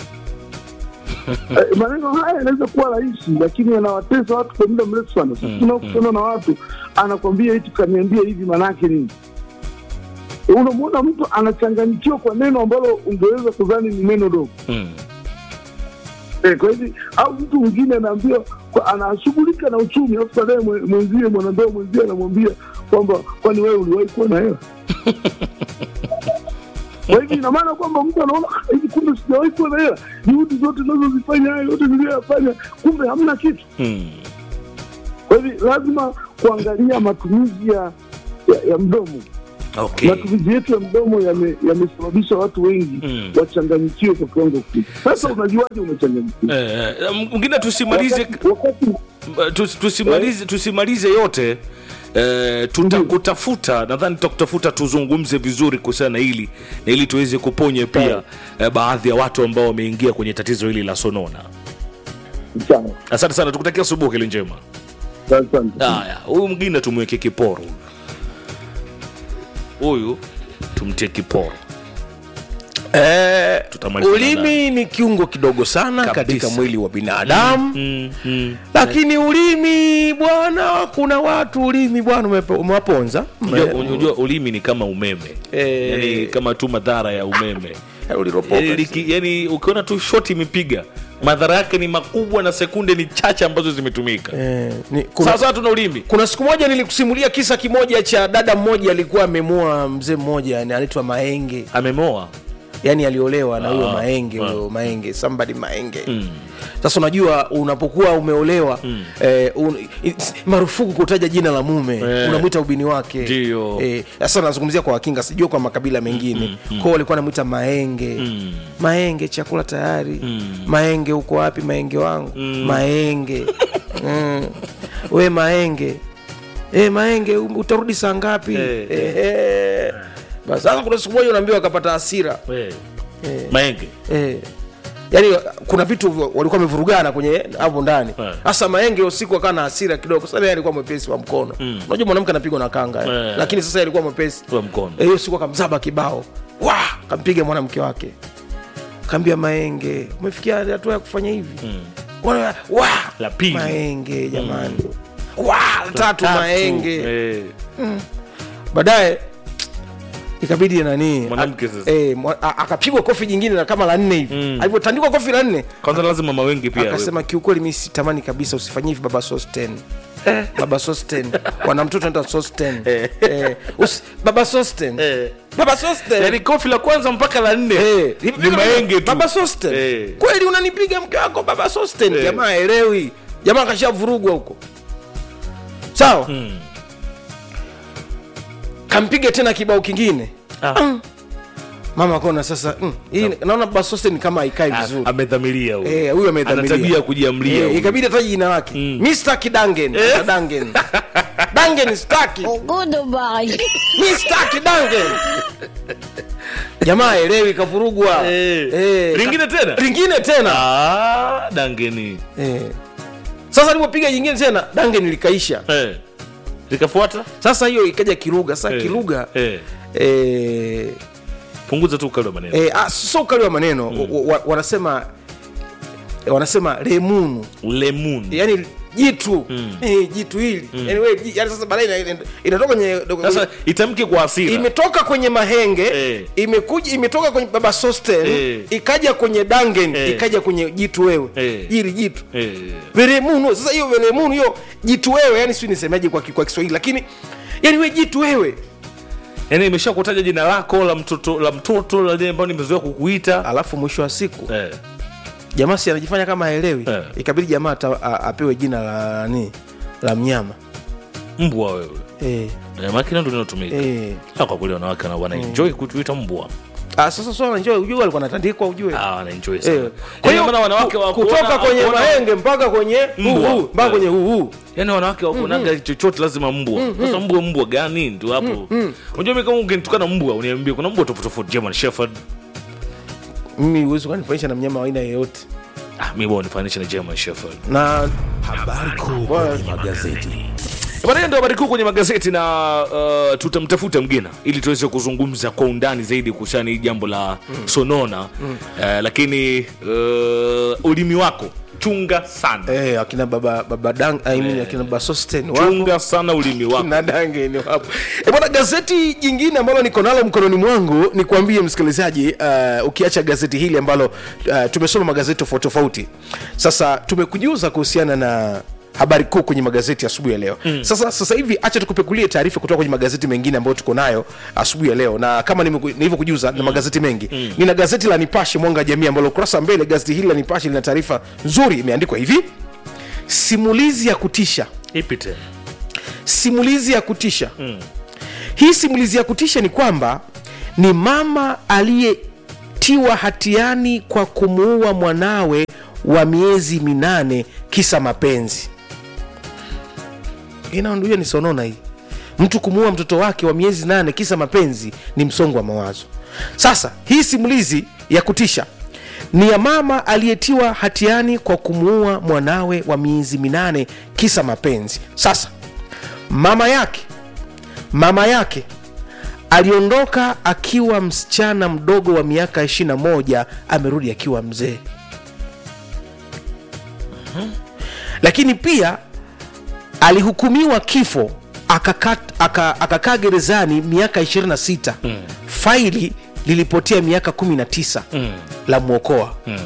Eh, maneno haya yanaweza kuwa rahisi lakini yanawatesa watu kwa muda mrefu sana sisi Mm, tunaokutana na watu anakwambia eti kaniambia hivi manake nini Eh, unamwona mtu anachanganyikiwa kwa neno ambalo ungeweza kudhani ni neno dogo Mm. Eh, kwa hivi au mtu mwingine anaambiwa kwa- anashughulika na uchumi alafu baadaye mwe- mwenzie mwanandoa mwenzie anamwambia kwamba kwani wewe uliwahi kuwa na hela kwa hivi ina maana kwamba mtu anaona "Ah, hivi kumbe sijawahi kuwa na hela juhudi zote nazozifanya hayo yote niliyoyafanya kumbe hamna kitu Mm. kwa hivi lazima kuangalia matumizi ya, ya, ya mdomo Okay. matumizi yetu ya mdomo yame- yamesababisha watu wengi Mm. wachanganyikiwe kwa kiwango kikubwa sasa unajuaje umechanganyikiwa Eh, eh, mwingine tusimalize wakati, wakati tus- tusimalize tusimalize yote eh, tutakutafuta nadhani tutakutafuta tuzungumze vizuri kuhusiana na hili na ili tuweze kuponya pia eh, baadhi ya watu ambao wameingia kwenye tatizo hili la sonona sawa asante sana tukutakia asubuhi kile njema asante haya huyu mwingine tumweke kiporo huyu tumtie kiporo Eh, Tutamaliza ulimi ni kiungo kidogo sana Kabisa. katika mwili wa binadamu mm, mm. lakini ulimi bwana kuna watu ulimi bwana umepe- umewaponza Unajua- unajua ulimi ni kama umeme Eh. yani kama tu madhara ya umeme Eh, uliropoka. yani, liki- yani ukiona tu shoti imepiga madhara yake ni makubwa na sekunde ni chache ambazo zimetumika Eh, ni- kuna, sasa tuna ulimi kuna siku moja nilikusimulia kisa kimoja cha dada mmoja alikuwa amemoa mzee mmoja yani anaitwa maenge amemoa yani aliolewa na huyo Ah, maenge ah. huyo maenge somebody maenge Mm. sasa unajua unapokuwa umeolewa eh, un, it's- marufuku kutaja jina la mume Eh. unamwita ubini wake Ndio. eh, sasa nazungumzia kwa wakinga sijua kwa makabila mengine kwao walikuwa anamwita maenge Mm. maenge chakula tayari Mm. maenge uko wapi maenge wangu maenge mm. we maenge e, maenge um- utarudi saa ngapi Eh, eh, eh. basi sasa kuna siku moja unaambiwa akapata hasira We, eh, maenge eh. yaani kuna vitu vi- walikuwa wamevurugana kwenye hapo ndani Eh. hasa maenge usiku akawa na hasira kidogo sasa yeye alikuwa mwepesi wa mkono unajua mwanamke anapigwa na kanga eh. Eh. lakini sasa yeye alikuwa mwepesi Wa mkono. Eh, hiyo siku akamzaba kibao wa kampiga mwanamke wake kaambia maenge umefikia hatua ya kufanya hivi Wana- wa La pili. maenge jamani wa la tatu maenge Eh, baadaye ikabidi nani Mwanamke a- sasa. eh, mwa- a- akapigwa kofi jingine la kama la nne hivi Mm. alivyotandikwa kofi la nne kwanza lazima mama wengi pia akasema kiukweli mi sitamani kabisa usifanyie hivi baba sosten baba sosten wana mtoto anaitwa sosten eh, usi- baba sosten Eh. baba sosten yani kofi la kwanza mpaka la nne Eh, ni maenge tu baba sosten Eh. kweli unanipiga mke wako baba sosten Eh. jamaa elewi jamaa kashavurugwa huko sawa Mm. kampiga tena kibao kingine Ah. mama kona sasa mm, hii naona baba sosten kama haikai Ah, vizuri amedhamiria huyo. Eh, huyu amedhamiria. Ana tabia ya kujiamlia Eh, huyu. ikabidi ataje jina lake Mm. Mr. Kidangen Eh. Dangen Dangen staki Goodbye. Mr. Kidangen jamaa elewi kavurugwa Eh. Eh, Lingine ka- tena? lingine tena Ah, dangeni eh. sasa alipopiga jingine tena Dangen likaisha Eh. likafuata sasa hiyo ikaja Kiruga sasa Eh. Kiruga Eh. eh, punguza tu ukali wa maneno eh, ah, sio ukali wa maneno wa, wa, wanasema wanasema lemunu lemon yani jitu Mm. eh, jitu hili yani, we, ji- yani sasa baadaye ina- ina- inatoka kwenye sasa itamke kwa hasira imetoka kwenye mahenge Eh. imekuja imetoka kwenye baba sosten Eh. ikaja kwenye dangen Eh. ikaja kwenye jitu wewe Eh. hili jitu Eh. veremunu sasa hiyo veremunu hiyo jitu wewe yani si nisemaje kwa, ki- kwa kiswahili lakini yani we jitu wewe yaani imesha kutaja jina lako la mtoto la mtoto la lile ambao nimezoea kukuita alafu mwisho wa siku eh. jamaa si anajifanya kama haelewi Eh. ikabidi jamaa ata- a- apewe jina la nani la mnyama mbwa wewe eh, eh, makina ndo linatumika eh. Ah, kwa kweli wanawake wana- wanaenjoy kutuita mbwa Ah, sasa swala njoo ujue alikuwa anatandikwa ujue Ah, wanaenjoy Eh, sana kwa hiyo maana wanawake ku- wa kutoka kuona- kwenye kuona- mahenge mpaka kwenye Mbwa. huu mpaka Eh. kwenye huu yaani wanawake wakunaga chochote lazima mbwa sasa mbwa mbwa gani ndio hapo unajua mimi kama ungenitukana mbwa uniambie kuna mbwa tofauti tofauti german shepherd mimi huwezi ukanifanisha na mnyama wa aina yeyote ah mimi bwana nifanishe na german shepherd na Habari kuu kwenye magazeti. baadaye ndio habari kuu kwenye magazeti na uh, tutamtafuta mgena ili tuweze kuzungumza kwa undani zaidi kuhusiana na hili jambo la sonona uh, lakini uh, ulimi wako chunga sana eh, akina baba baba dang I mean, akina baba sosten wapo chunga sana ulimi wako na dange ni wapo e bwana gazeti jingine ambalo niko nalo mkononi mwangu ni kuambie msikilizaji uh, ukiacha gazeti hili ambalo uh, tumesoma magazeti tofauti tofauti sasa tumekujuza kuhusiana na habari kuu kwenye magazeti asubuhi ya leo mm. sasa sasa hivi acha tukupekulie taarifa kutoka kwenye magazeti mengine ambayo tuko nayo asubuhi ya leo na kama nimeku- nilivyokujuza mm. na magazeti mengi mm. nina gazeti la nipashe mwanga wa jamii ambalo ukurasa wa mbele gazeti hili la nipashe lina taarifa nzuri imeandikwa hivi simulizi ya kutisha ipi tena simulizi ya kutisha mm. hii simulizi ya kutisha ni kwamba ni mama aliyetiwa hatiani kwa kumuua mwanawe wa miezi minane kisa mapenzi inaonduia ni sonona hii mtu kumuua mtoto wake wa miezi nane kisa mapenzi ni msongo wa mawazo sasa hii simulizi ya kutisha ni ya mama aliyetiwa hatiani kwa kumuua mwanawe wa miezi minane kisa mapenzi sasa mama yake mama yake aliondoka akiwa msichana mdogo wa miaka 21 amerudi akiwa mzee lakini pia alihukumiwa kifo akakaa aka, akakaa gerezani miaka 26 mm. faili lilipotea miaka 19 mm. la mwokoa mm.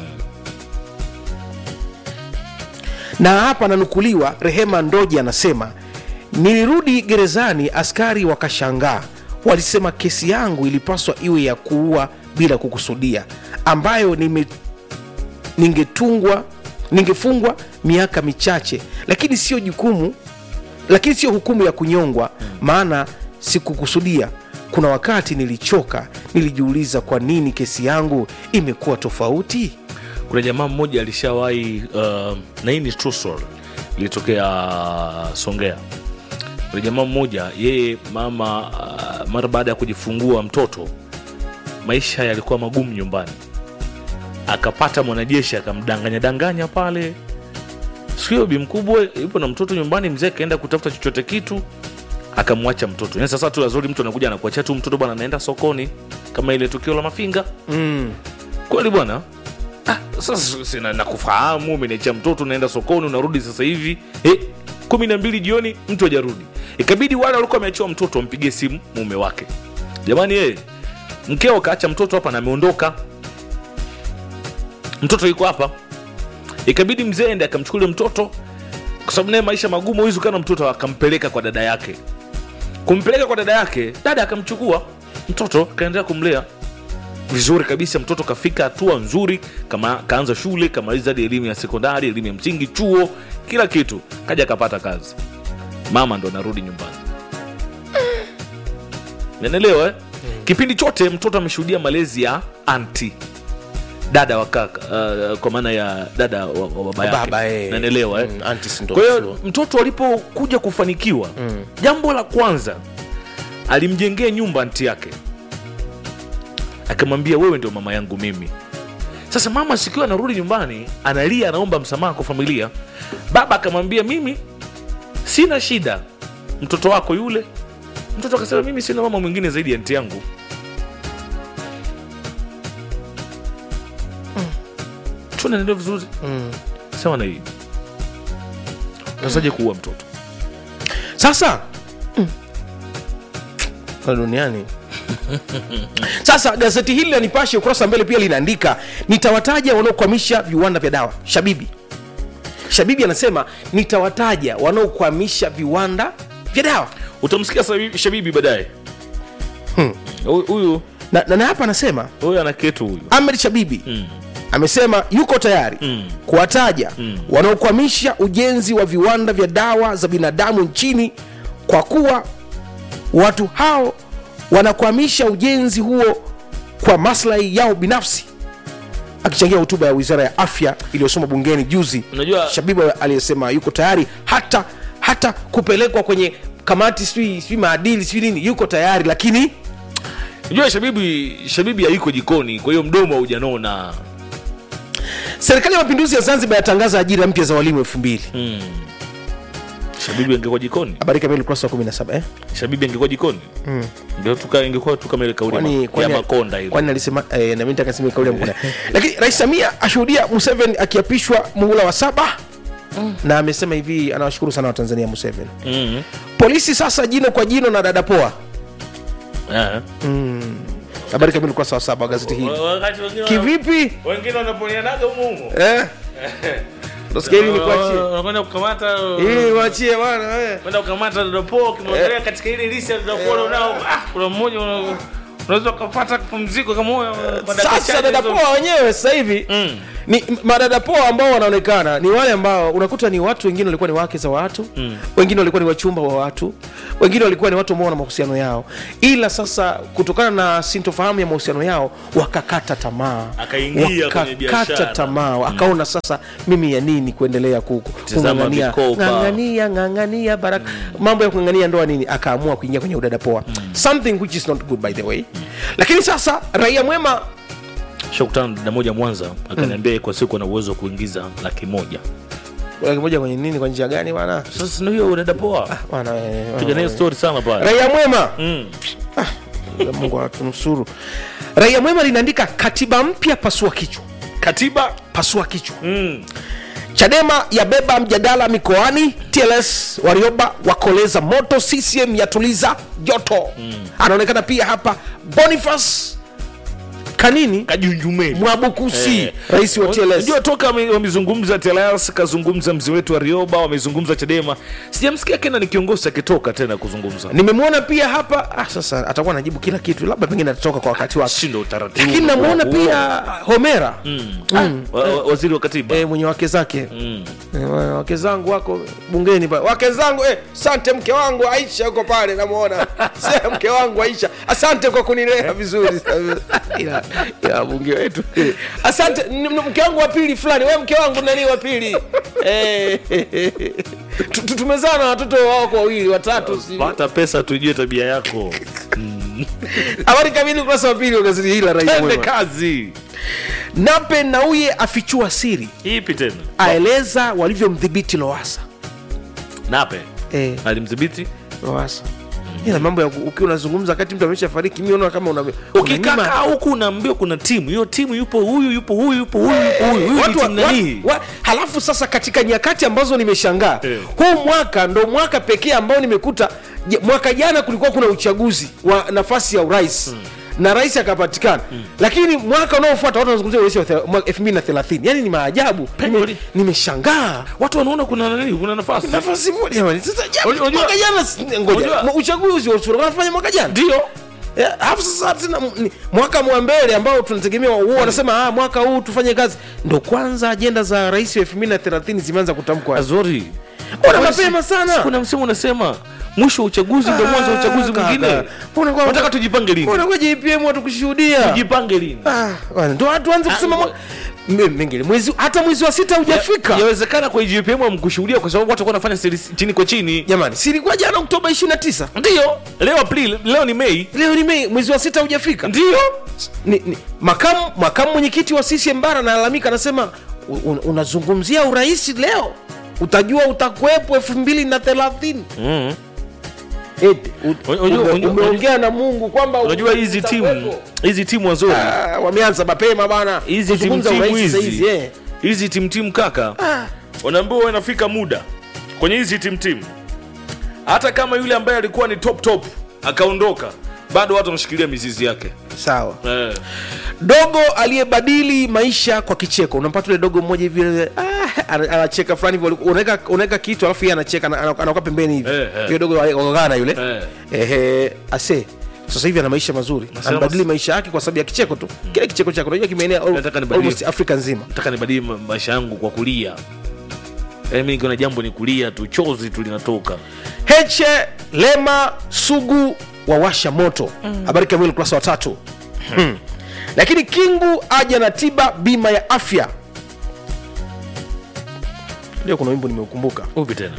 na hapa ananukuliwa rehema ndoji anasema nilirudi gerezani askari wakashangaa walisema kesi yangu ilipaswa iwe ya kuua bila kukusudia ambayo nime ningetungwa ningefungwa miaka michache lakini sio jukumu lakini sio hukumu ya kunyongwa maana sikukusudia kuna wakati nilichoka nilijiuliza kwa nini kesi yangu imekuwa tofauti kuna jamaa mmoja alishawahi uh, na hii ni true story ilitokea songea kuna jamaa mmoja yeye mama uh, mara baada ya kujifungua mtoto maisha yalikuwa magumu nyumbani akapata mwanajeshi akamdanganya danganya pale sikio bi mkubwa yupo na mtoto nyumbani mzee akaenda kutafuta chochote kitu akamwacha mtoto yani sasa tu azuri mtu anakuja anakuachia tu mtoto bwana anaenda sokoni kama ile tukio la mafinga mm. kweli bwana ah, sasa sina nakufahamu umeniachia mtoto unaenda sokoni unarudi sasa hivi eh, kumi na mbili jioni mtu hajarudi ikabidi wale walikuwa wameachiwa mtoto wampigie simu mume wake jamani eh, mkeo kaacha mtoto hapa na ameondoka mtoto yuko hapa ikabidi mzee ende akamchukulia mtoto kwa sababu naye maisha magumu huwezi ukaa na mtoto akampeleka kwa dada yake kumpeleka kwa dada yake dada akamchukua mtoto akaendelea kumlea vizuri kabisa mtoto kafika hatua nzuri kama kaanza shule kamaliza hadi elimu ya sekondari elimu ya msingi chuo kila kitu kaja akapata kazi mama ndo anarudi nyumbani nanelewa eh? kipindi chote mtoto ameshuhudia malezi ya anti dada wa kaka uh, kwa maana ya dada wa, wa baba yake Baba, eh. nanelewa eh? Mm, aunties ndo kwa hiyo sure. mtoto alipokuja kufanikiwa mm. jambo la kwanza alimjengea nyumba anti yake akamwambia wewe ndio mama yangu mimi sasa mama sikiwa anarudi nyumbani analia anaomba msamaha kwa familia baba akamwambia mimi sina shida mtoto wako yule mtoto akasema mimi sina mama mwingine zaidi ya nti yangu tunaendelea vizuri Mm. sawa na hii nasaje kuua mtoto sasa Kwa duniani sasa gazeti hili la nipashe ukurasa wa mbele pia linaandika nitawataja wanaokwamisha viwanda vya dawa shabibi shabibi anasema nitawataja wanaokwamisha viwanda vya dawa utamsikia Sabi- shabibi baadaye Hmm. Huyu- huyu na, na, na hapa anasema huyu ana ketu huyu ahmed shabibi Mm. amesema yuko tayari Mm. kuwataja Mm. wanaokwamisha ujenzi wa viwanda vya dawa za binadamu nchini kwa kuwa watu hao wanakwamisha ujenzi huo kwa maslahi yao binafsi akichangia hotuba ya wizara ya afya iliyosoma bungeni juzi Unajua- shabibu aliyesema yuko tayari hata hata kupelekwa kwenye kamati sijui sijui maadili sijui nini yuko tayari lakini unajua shabibi shabibi haiko jikoni kwa hiyo mdomo haujanona serikali ya mapinduzi ya zanzibar yatangaza ajira mpya za walimu elfu mbili mm. shabibi angekuwa jikoni habari kamili ukurasa wa 17 eh? shabibi angekuwa jikoni mm. ingekuwa tu kama ile kauli kwani ma- ya kwani- makonda ile kwani alisema eh, na mimi nataka niseme kauli ya Makonda lakini rais Samia ashuhudia Museveni akiapishwa muhula wa saba na amesema hivi anawashukuru sana watanzania Museveni mm. polisi sasa jino kwa jino na dada poa yeah. habari kamili ukurasa wa saba wa gazeti hili wakati wengine kivipi wengine wanaponianaga umumo eh? Nasikia hili nikuachie unakwenda kukamata hili wachie bwana eh. kwenda kukamata dadapo ukimwangalia katika ile lisi ya dadapo unao ah, kuna mmoja una- unaweza ukapata pumziko kama huyo kwa dakika sasa chache dada hizo. poa wenyewe sasa hivi Mm. ni madada poa ambao wanaonekana ni wale ambao unakuta ni watu wengine walikuwa ni wake za watu mm. wengine walikuwa ni wachumba wa watu wengine walikuwa ni watu ambao wana mahusiano yao ila sasa kutokana na sintofahamu ya mahusiano yao wakakata tamaa Akaingia kwenye wakakata biashara. tamaa akaona sasa mimi ya nini kuendelea ku- ku- Tizama kung'ang'ania vikoba. ng'ang'ania ng'ang'ania baraka mambo ya kung'ang'ania ndoa nini akaamua kuingia kwenye udada poa something which is not good by the way lakini sasa raia mwema shakutana na dada moja mwanza akaniambia kwa siku ana uwezo wa kuingiza laki moja laki moja kwenye nini kwa njia gani bwana sasa ndio hiyo dada poa Bwana, eh, piga nayo story sana pale raia mwema mm. mungu atunusuru raia mwema linaandika katiba mpya pasua kichwa katiba pasua kichwa mm. chadema yabeba mjadala mikoani tls warioba wakoleza moto ccm yatuliza joto anaonekana pia hapa boniface kanini kajunjumeni mwabukusi Eh. rais wa tls unajua toka wame- wamezungumza TLS kazungumza mzee wetu Arioba wamezungumza Chadema sijamsikia Kena ni kiongozi akitoka tena kuzungumza nimemwona pia hapa ah, sasa atakuwa anajibu kila kitu labda pengine atatoka kwa wakati wake shindo utaratibu lakini namwona Huo. pia homera mm. Ah, wa- wa- waziri wa katiba e, mwenye wake zake mm. Eh, wa- wake zangu wako bungeni pale wake zangu eh, asante mke wangu aisha yuko pale namwona Se, mke wangu aisha asante kwa kunilea vizuri ila, ila bunge wetu eh, asante n- n- mke wangu wa pili fulani we mke wangu nani wa pili Eh, tu- tu- tumezaa na watoto wako wawili watatu si- pata pesa tujue tabia yako habari kamili ukurasa wa pili wa gazeti hili la raia ende mwema kazi nape nauye afichua siri ipi tena aeleza walivyomdhibiti loasa nape eh, alimdhibiti loasa ila mambo ya ku- ukiwa unazungumza wakati mtu amesha fariki mi naona kama una- ukikaa unanyima- huku unaambiwa kuna timu hiyo timu yupo huyu yupo huyu yupo huyu yupo huyu huyu ni Watu wa- timu nani wa- wa- halafu sasa katika nyakati ambazo nimeshangaa Eh. huu mwaka ndo mwaka pekee ambao nimekuta je- mwaka jana kulikuwa kuna uchaguzi wa nafasi ya urais na rais akapatikana lakini mwaka unaofuata watu wanazungumzia urais wa thela- mwaka 2030 yani ni maajabu Nime- Kweli. nimeshangaa watu wanaona kuna nani kuna nafasi nafasi moja jamani sasa ja- Unajua- mwaka jana si- ngoja Unajua- mwa- uchaguzi wa urais wanafanya mwaka jana ndio Eh, alafu sasa tena m- ni- mwaka mwa mbele ambao tunategemea huo wanasema ah, mwaka huu tufanye kazi ndo kwanza ajenda za rais wa 2030 zimeanza kutamkwa azori Mbona mapema sana? kuna msemo unasema mwisho wa uchaguzi ndio mwanzo wa uchaguzi kaka. mwingine Mbona kwa- nataka tujipange lini Mbona kwa JPM watu kushuhudia tujipange lini Ah, bwana, ndo watu anze kusema mwa- M- mengine mwezi hata mwezi wa sita hujafika yawezekana kwa GPM amkushuhudia kwa sababu watu walikuwa wanafanya siri chini kwa chini jamani si ilikuwa jana oktoba 29 ndio leo april leo ni mei leo ni mei mwezi wa sita hujafika ndio ni, ni, makamu makamu mwenyekiti wa CCM bara analalamika anasema "U- un, unazungumzia urais leo utajua utakuwepo elfu mbili na thelathini mm. Eti, u- Unajua- ume- unajua- umeongea na mungu kwamba unajua hizi timu utakuwepo. hizi timu wazuri Ah, wameanza mapema bana hizi timu Kuzungumza timu urais hizi saizi, eh. hizi timu timu kaka Ah, wanaambiwa wanafika muda kwenye hizi timu timu hata kama yule ambaye alikuwa ni top top akaondoka bado watu wanashikilia mizizi yake sawa eh. dogo aliyebadili maisha kwa kicheko unampata ule dogo mmoja hivi ah, ana- anacheka fulani hivi unaweka unaweka kitu alafu yeye anacheka ana- ana- anakuwa pembeni hivi Eh, eh. yule dogo wakagana yule Eh. ehe ase sasa hivi ana maisha mazuri Nasema anabadili mas- maisha yake kwa sababu ya kicheko tu kile kicheko chake unajua kimeenea al- Nataka nibadili. almost afrika nzima nataka nibadili ma- maisha yangu kwa kulia Yaani mi nikiona jambo ni kulia tu chozi tu linatoka heche lema sugu wawasha moto habari kamili ukurasa wa tatu Hmm. lakini kingu aja na tiba bima ya afya ndio kuna wimbo nimeukumbuka upi tena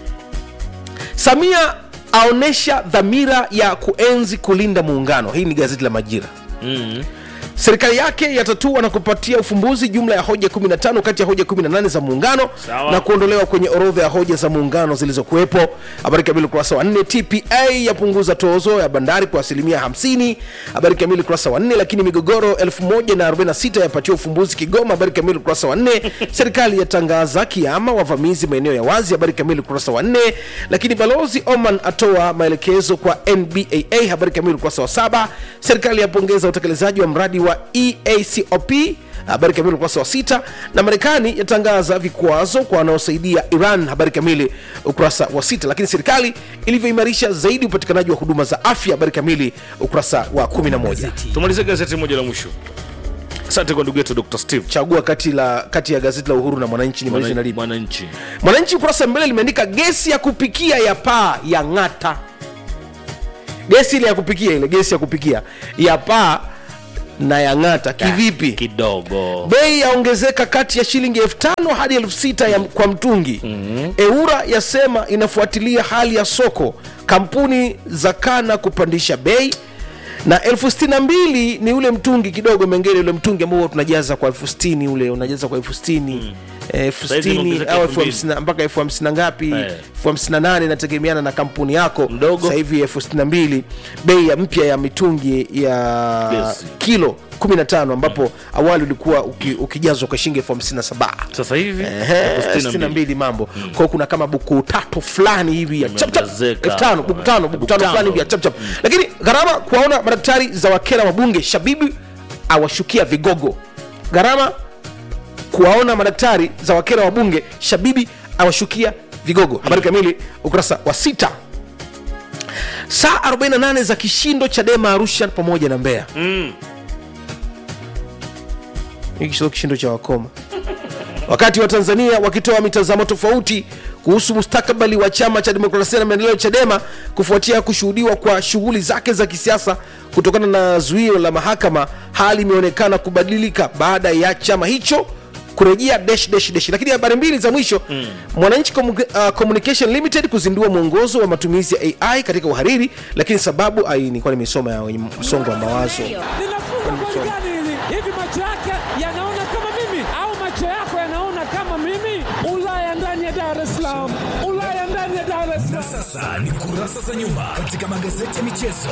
samia aonyesha dhamira ya kuenzi kulinda muungano hii ni gazeti la majira mm. serikali yake yatatua na kupatia ufumbuzi jumla ya hoja 15 kati ya hoja 18 za muungano Sawa. na kuondolewa kwenye orodha ya hoja za muungano zilizokuwepo habari kamili ukurasa wa 4 tpa yapunguza tozo ya bandari kwa asilimia 50 habari kamili ukurasa wa 4 lakini migogoro 1046 yapatiwa ufumbuzi kigoma habari kamili ukurasa wa 4 serikali yatangaza kiama wavamizi maeneo ya wazi habari kamili ukurasa wa 4 lakini balozi oman atoa maelekezo kwa nbaa habari kamili ukurasa wa 7 serikali yapongeza utekelezaji wa mradi wa eacop habari kamili ukurasa wa sita na marekani yatangaza vikwazo kwa wanaosaidia iran habari kamili ukurasa wa sita lakini serikali ilivyoimarisha zaidi upatikanaji wa huduma za afya habari kamili ukurasa wa 11 tumalizie gazeti moja la mwisho asante kwa ndugu yetu dr steve chagua kati, la, kati ya gazeti la uhuru na mwananchi ni malize na lipi mwananchi mwananchi ukurasa wa mbele limeandika gesi ya kupikia ya paa ya ng'ata gesi ile ya kupikia ile gesi ya kupikia ya paa na ya ng'ata kivipi kidogo bei yaongezeka kati ya shilingi elfu tano hadi elfu sita ya, kwa mtungi mm-hmm. eura yasema inafuatilia hali ya soko kampuni za kana kupandisha bei na elfu sitini na mbili ni ule mtungi kidogo mengine ule mtungi ambao huwa tunajaza kwa elfu sitini ule unajaza kwa elfu sitini elfu Saizi sitini imeongezeka au elfu elfu mbili. hamsini na- mpaka elfu hamsini na ngapi Eh. elfu hamsini na nane inategemeana na kampuni yako Mdogo. sasa hivi elfu sitini na mbili bei ya mpya ya mitungi ya Gesi. kilo 15 ambapo awali ulikuwa uki, ukijazwa kwa shilingi elfu hamsini na saba sasa hivi Ehe, elfu sitini na sitini na mbili. mbili mambo kwa hiyo kuna kama buku tatu fulani hivi ya chap chap Imeongezeka. elfu tano buku tano buku Buku tano tano. fulani hivi ya chap chap lakini gharama kuwaona madaktari za wakera wabunge shabibi awashukia vigogo gharama kuwaona madaktari za wakera wabunge shabibi awashukia vigogo habari kamili ukurasa wa sita saa 48 za kishindo chadema arusha pamoja na mbeya Mm. hiki sio kishindo cha wakoma wakati wa tanzania wakitoa mitazamo tofauti kuhusu mustakabali wa chama cha demokrasia na maendeleo chadema kufuatia kushuhudiwa kwa shughuli zake za kisiasa kutokana na zuio la mahakama hali imeonekana kubadilika baada ya chama hicho kurejea dash dash dash lakini habari mbili za mwisho mm. mwananchi Commu- uh, communication limited kuzindua mwongozo wa matumizi ya ai katika uhariri lakini sababu ai nilikuwa nimesoma ya wenye msongo wa mawazo Ninafunga kwenye goli somo. gani hili? Hivi macho yake yanaona kama mimi au macho yako yanaona kama mimi? Ulaya ndani ya Dar es Salaam, Ulaya ndani ya Dar es Na Salaam. sasa ni kurasa za nyuma katika magazeti ya michezo.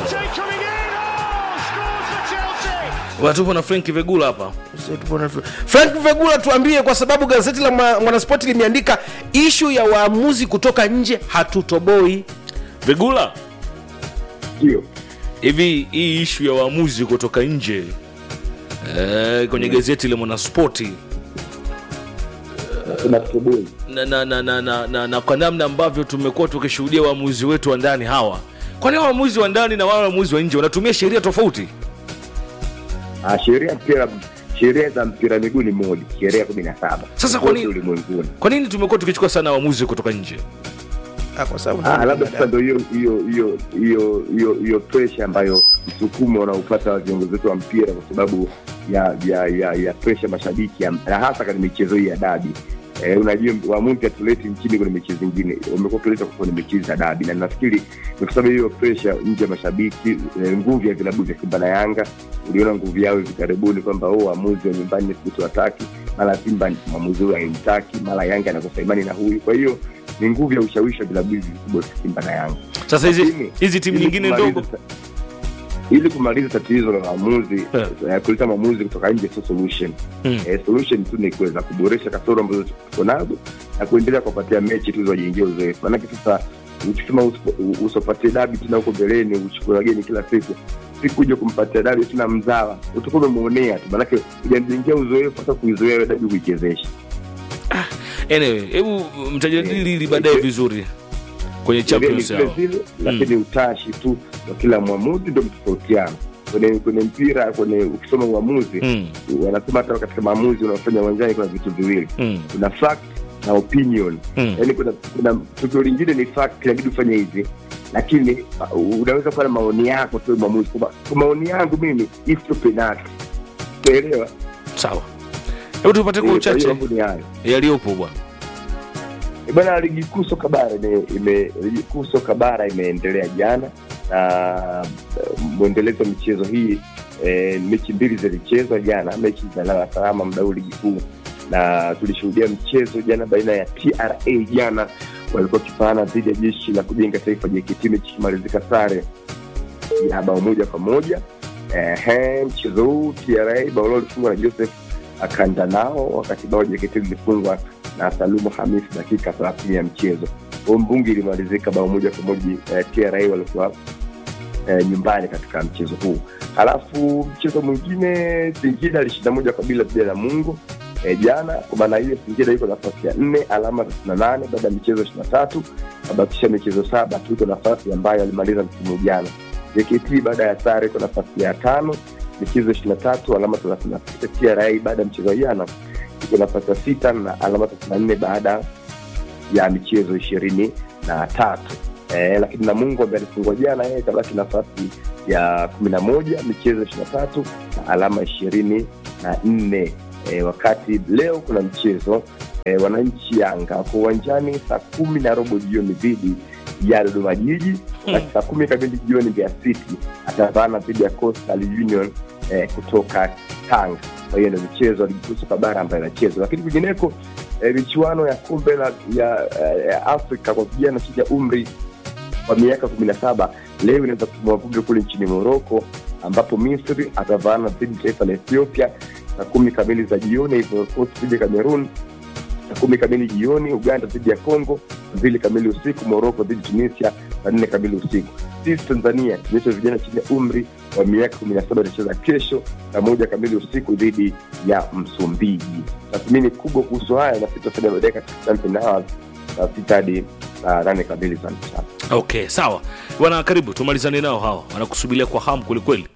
watupo na frank vegula hapa frank vegula tuambie kwa sababu gazeti la Mwa- mwanaspoti limeandika ishu ya waamuzi kutoka nje hatutoboi vegula ndio hivi hii ishu ya waamuzi kutoka nje eh, kwenye gazeti la mwanaspoti nasema toboi na, na, na, na, na, na, na kwa namna ambavyo tumekuwa tukishuhudia waamuzi wetu wa ndani hawa kwani hawa waamuzi wa ndani na wale waamuzi wa nje wanatumia sheria tofauti Ah, sheria ya mpira sheria za mpira miguu ni moja sheria kumi na saba Sasa kwa nini- ulimwenguni kwa nini tumekuwa tukichukua sana waamuzi kutoka nje Ah, kwa sababu Ah, labda sasa ndo hiyo hiyo hiyo hiyo hiyo hiyo presha ambayo msukumo unaopata viongozi wetu wa mpira kwa sababu ya ya ya, ya presha mashabiki ya- na hasa katika michezo hii ya dabi Eh, unajua waamuzi hatuleti nchini kwenye mechi zingine wamekuwa wakileta kwenye mechi za dabi na nafikiri ni kwa sababu hiyo presha nje ya mashabiki eh, nguvu ya vilabu vya simba na yanga uliona nguvu yao hivi karibuni kwamba oh, waamuzi wa nyumbani siku wataki mara simba mwamuzi huyu haimtaki mara yanga anakosa imani na huyu kwa hiyo ni nguvu ya ushawishi wa vilabu hivi vikubwa vya simba na yanga sasa hizi Lakini, hizi timu ili nyingine kumaliza ndogo ta- ili kumaliza tatizo la maamuzi Eh. eh, kuleta maamuzi kutoka nje sio solution Mm. eh, solution tu ni kuweza kuboresha kasoro ambazo tuko nazo na kuendelea kuwapatia mechi tu zawajengia uzoefu manake sasa ukisema usipo- usipatie dabi tena huko mbeleni uchukue wageni kila siku siku uje kumpatia dabi tena mzawa utakuwa umemwonea tu manake ujamjengea uzoefu hata kuizoea hiyo dabi kuichezesha anyway hebu mtajadili hili Eh, baadaye eh, vizuri kwenye Sheria ni champions vile yao vile lakini utashi tu wa kila mwamuzi ndo mtofautiana kwenye kwenye mpira kwenye ukisoma uamuzi Mm, wanasema hata katika maamuzi unaofanya uwanjani kuna vitu viwili mm, kuna fact na opinion mm. yaani kuna kuna tukio lingine ni fact inabidi ufanye hivi lakini uh, unaweza kuwa na maoni yako tu mwamuzi kwamba kwa maoni yangu mimi hii sio penalty unaelewa sawa hebu tupate kwa Eh, kwa hiyo uchache mambo ni hayo yaliyopo bwana Eh, bwana ligi kuu soka bara ime, ime ligi kuu soka bara imeendelea jana na eh, mwendelezo wa michezo hii e, mechi mbili zilichezwa jana mechi za lala salama mdau ligi kuu na tulishuhudia mchezo jana baina ya tra jana walikuwa wakifaana dhidi ya jeshi la kujenga taifa jkt mechi ikimalizika sare ya bao moja kwa moja Ehe, mchezo huu tra bao lao lilifungwa na joseph akanda nao wakati bao jkt lilifungwa na salumu hamis dakika thelathini ya mchezo huo mbungi ilimalizika bao moja kwa moja eh, tra walikuwa eh, nyumbani katika mchezo huu halafu mchezo mwingine singida alishinda moja kwa bila dhidi ya mungu eh, jana kwa maana hiyo singida iko nafasi ya nne alama thelathini na nane baada ya michezo ishiri na tatu abakisha michezo saba tu iko nafasi ambayo alimaliza msimu jana jkt baada ya sare iko nafasi ya tano michezo ishiri na tatu alama thelathini na sita tra baada ya mchezo wa jana iko nafasi ya sita na alama thelathini na nne baada ya michezo ishirini na tatu eh, lakini namungu ambaye alifungwa jana yeye kabaki nafasi ya kumi na moja michezo ishiri na tatu na alama ishirini na nne eh, wakati leo kuna mchezo eh, wananchi yanga wako uwanjani saa kumi na robo jioni dhidi ya dodoma jiji wakati saa kumi kamili jioni mbeya city atavaana dhidi ya coastal union eh, kutoka tanga kwa hiyo ndo michezo ya ligi kuu soka bara ambayo inachezwa lakini kwingineko eh, michuano ya kombe la ya, eh, ya afrika kwa vijana chini ya umri wa miaka kumi na saba leo inaweza kutimua vumbi kule nchini moroko ambapo misri atavaana dhidi ya taifa la ethiopia saa kumi kamili za jioni Ivory Coast dhidi ya cameroon saa kumi kamili jioni uganda dhidi ya congo mbili kamili usiku moroko dhidi ya tunisia saa nne kamili usiku sisi tanzania tunaitwa vijana chini ya umri wa miaka kumi na saba itacheza kesho saa moja kamili usiku dhidi ya msumbiji tathmini kubwa kuhusu haya na sitafanya baadaye katika champion hours saa sita hadi saa nane kamili za mchana okay sawa bwana karibu tumalizane nao hawa wanakusubiria kwa hamu kwelikweli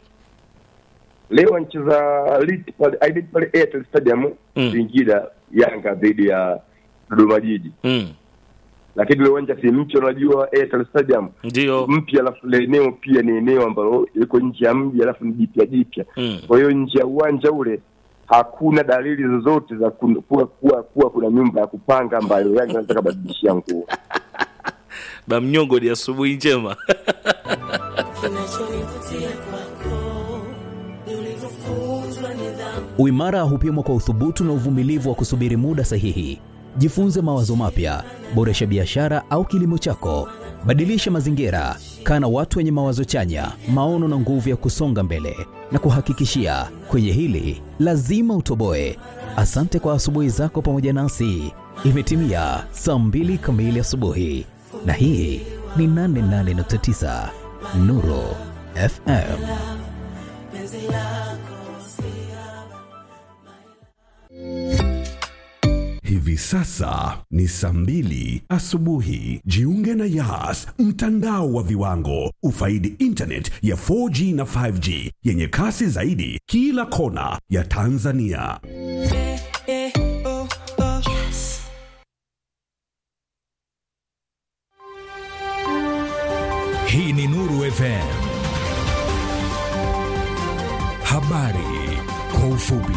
leo anacheza Lit pale Aidit pale Airtel Stadium Mm. Singida Yanga dhidi ya Dodoma Jiji, mm. lakini ule uwanja si mpya, unajua Airtel Stadium ndio mpya, alafu ile eneo pia ni eneo ambalo liko nje ya mji, alafu ni jipya jipya. mm. Kwa hiyo nje ya uwanja ule hakuna dalili zozote za kun- kuwa, kuwa, kuwa kuna nyumba ya kupanga ambayo Yanga anataka badilishia nguo. bamnyongo ni asubuhi njema Kinachonivutia kwako ni ulivyofunzwa Uimara hupimwa kwa uthubutu na uvumilivu wa kusubiri muda sahihi. Jifunze mawazo mapya, boresha biashara au kilimo chako, badilisha mazingira, kaa na watu wenye mawazo chanya, maono na nguvu ya kusonga mbele. Na kuhakikishia kwenye hili lazima utoboe. Asante kwa asubuhi zako pamoja nasi. Imetimia saa mbili kamili asubuhi, na hii ni 88.9 Nuru FM. Hivi sasa ni saa mbili asubuhi. Jiunge na Yas, mtandao wa viwango. Ufaidi internet ya 4G na 5G yenye kasi zaidi kila kona ya Tanzania. Hii ni Nuru FM. Habari kwa ufupi.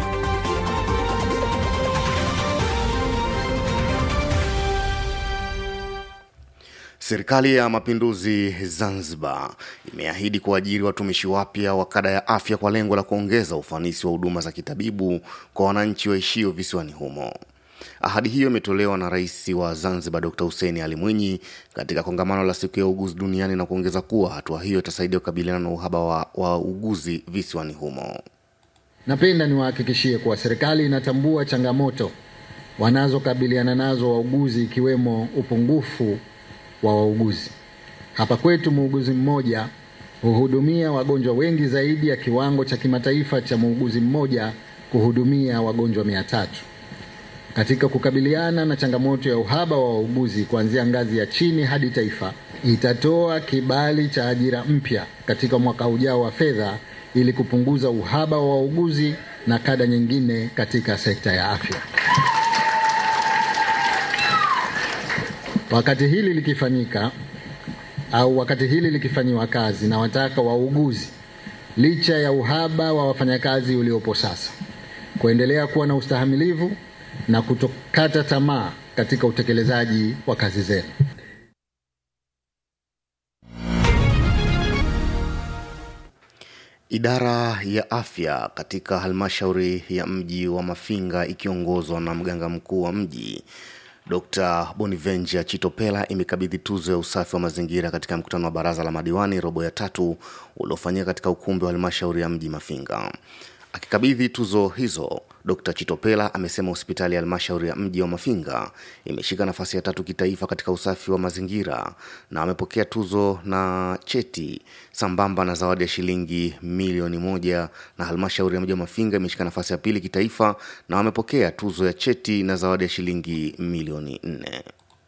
Serikali ya Mapinduzi Zanzibar imeahidi kuajiri watumishi wapya wa kada ya afya kwa lengo la kuongeza ufanisi wa huduma za kitabibu kwa wananchi waishio visiwani humo. Ahadi hiyo imetolewa na Rais wa Zanzibar Dr. Hussein Ali Mwinyi katika kongamano la siku ya uguzi duniani na kuongeza kuwa hatua hiyo itasaidia kukabiliana na uhaba wa, wa uguzi visiwani humo. Napenda niwahakikishie kuwa serikali inatambua changamoto wanazokabiliana nazo wauguzi ikiwemo upungufu wa wauguzi. Hapa kwetu muuguzi mmoja huhudumia wagonjwa wengi zaidi ya kiwango cha kimataifa cha muuguzi mmoja kuhudumia wagonjwa mia tatu. Katika kukabiliana na changamoto ya uhaba wa wauguzi kuanzia ngazi ya chini hadi taifa, itatoa kibali cha ajira mpya katika mwaka ujao wa fedha ili kupunguza uhaba wa wauguzi na kada nyingine katika sekta ya afya. Wakati hili likifanyika au wakati hili likifanyiwa kazi, na wataka wauguzi, licha ya uhaba wa wafanyakazi uliopo sasa, kuendelea kuwa na ustahamilivu na kutokata tamaa katika utekelezaji wa kazi zenu. Idara ya afya katika halmashauri ya mji wa Mafinga ikiongozwa na mganga mkuu wa mji Dr. Bonivenja Chitopela imekabidhi tuzo ya usafi wa mazingira katika mkutano wa baraza la madiwani robo ya tatu uliofanyika katika ukumbi wa halmashauri ya mji Mafinga. Akikabidhi tuzo hizo, Dr. Chitopela amesema hospitali ya halmashauri ya mji wa Mafinga imeshika nafasi ya tatu kitaifa katika usafi wa mazingira na amepokea tuzo na cheti sambamba na zawadi ya shilingi milioni moja na halmashauri ya mji wa Mafinga imeshika nafasi ya pili kitaifa na wamepokea tuzo ya cheti na zawadi ya shilingi milioni nne.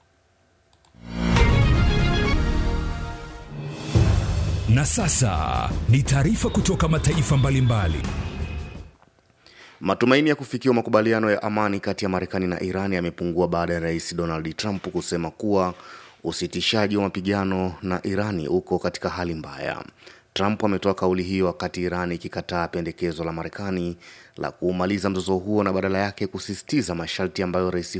Na sasa ni taarifa kutoka mataifa mbalimbali. Matumaini ya kufikiwa makubaliano ya amani kati ya Marekani na Iran yamepungua baada ya Rais Donald Trump kusema kuwa usitishaji wa mapigano na Irani uko katika hali mbaya. Trump ametoa kauli hiyo wakati Iran ikikataa pendekezo la Marekani la kuumaliza mzozo huo na badala yake kusisitiza masharti ambayo rais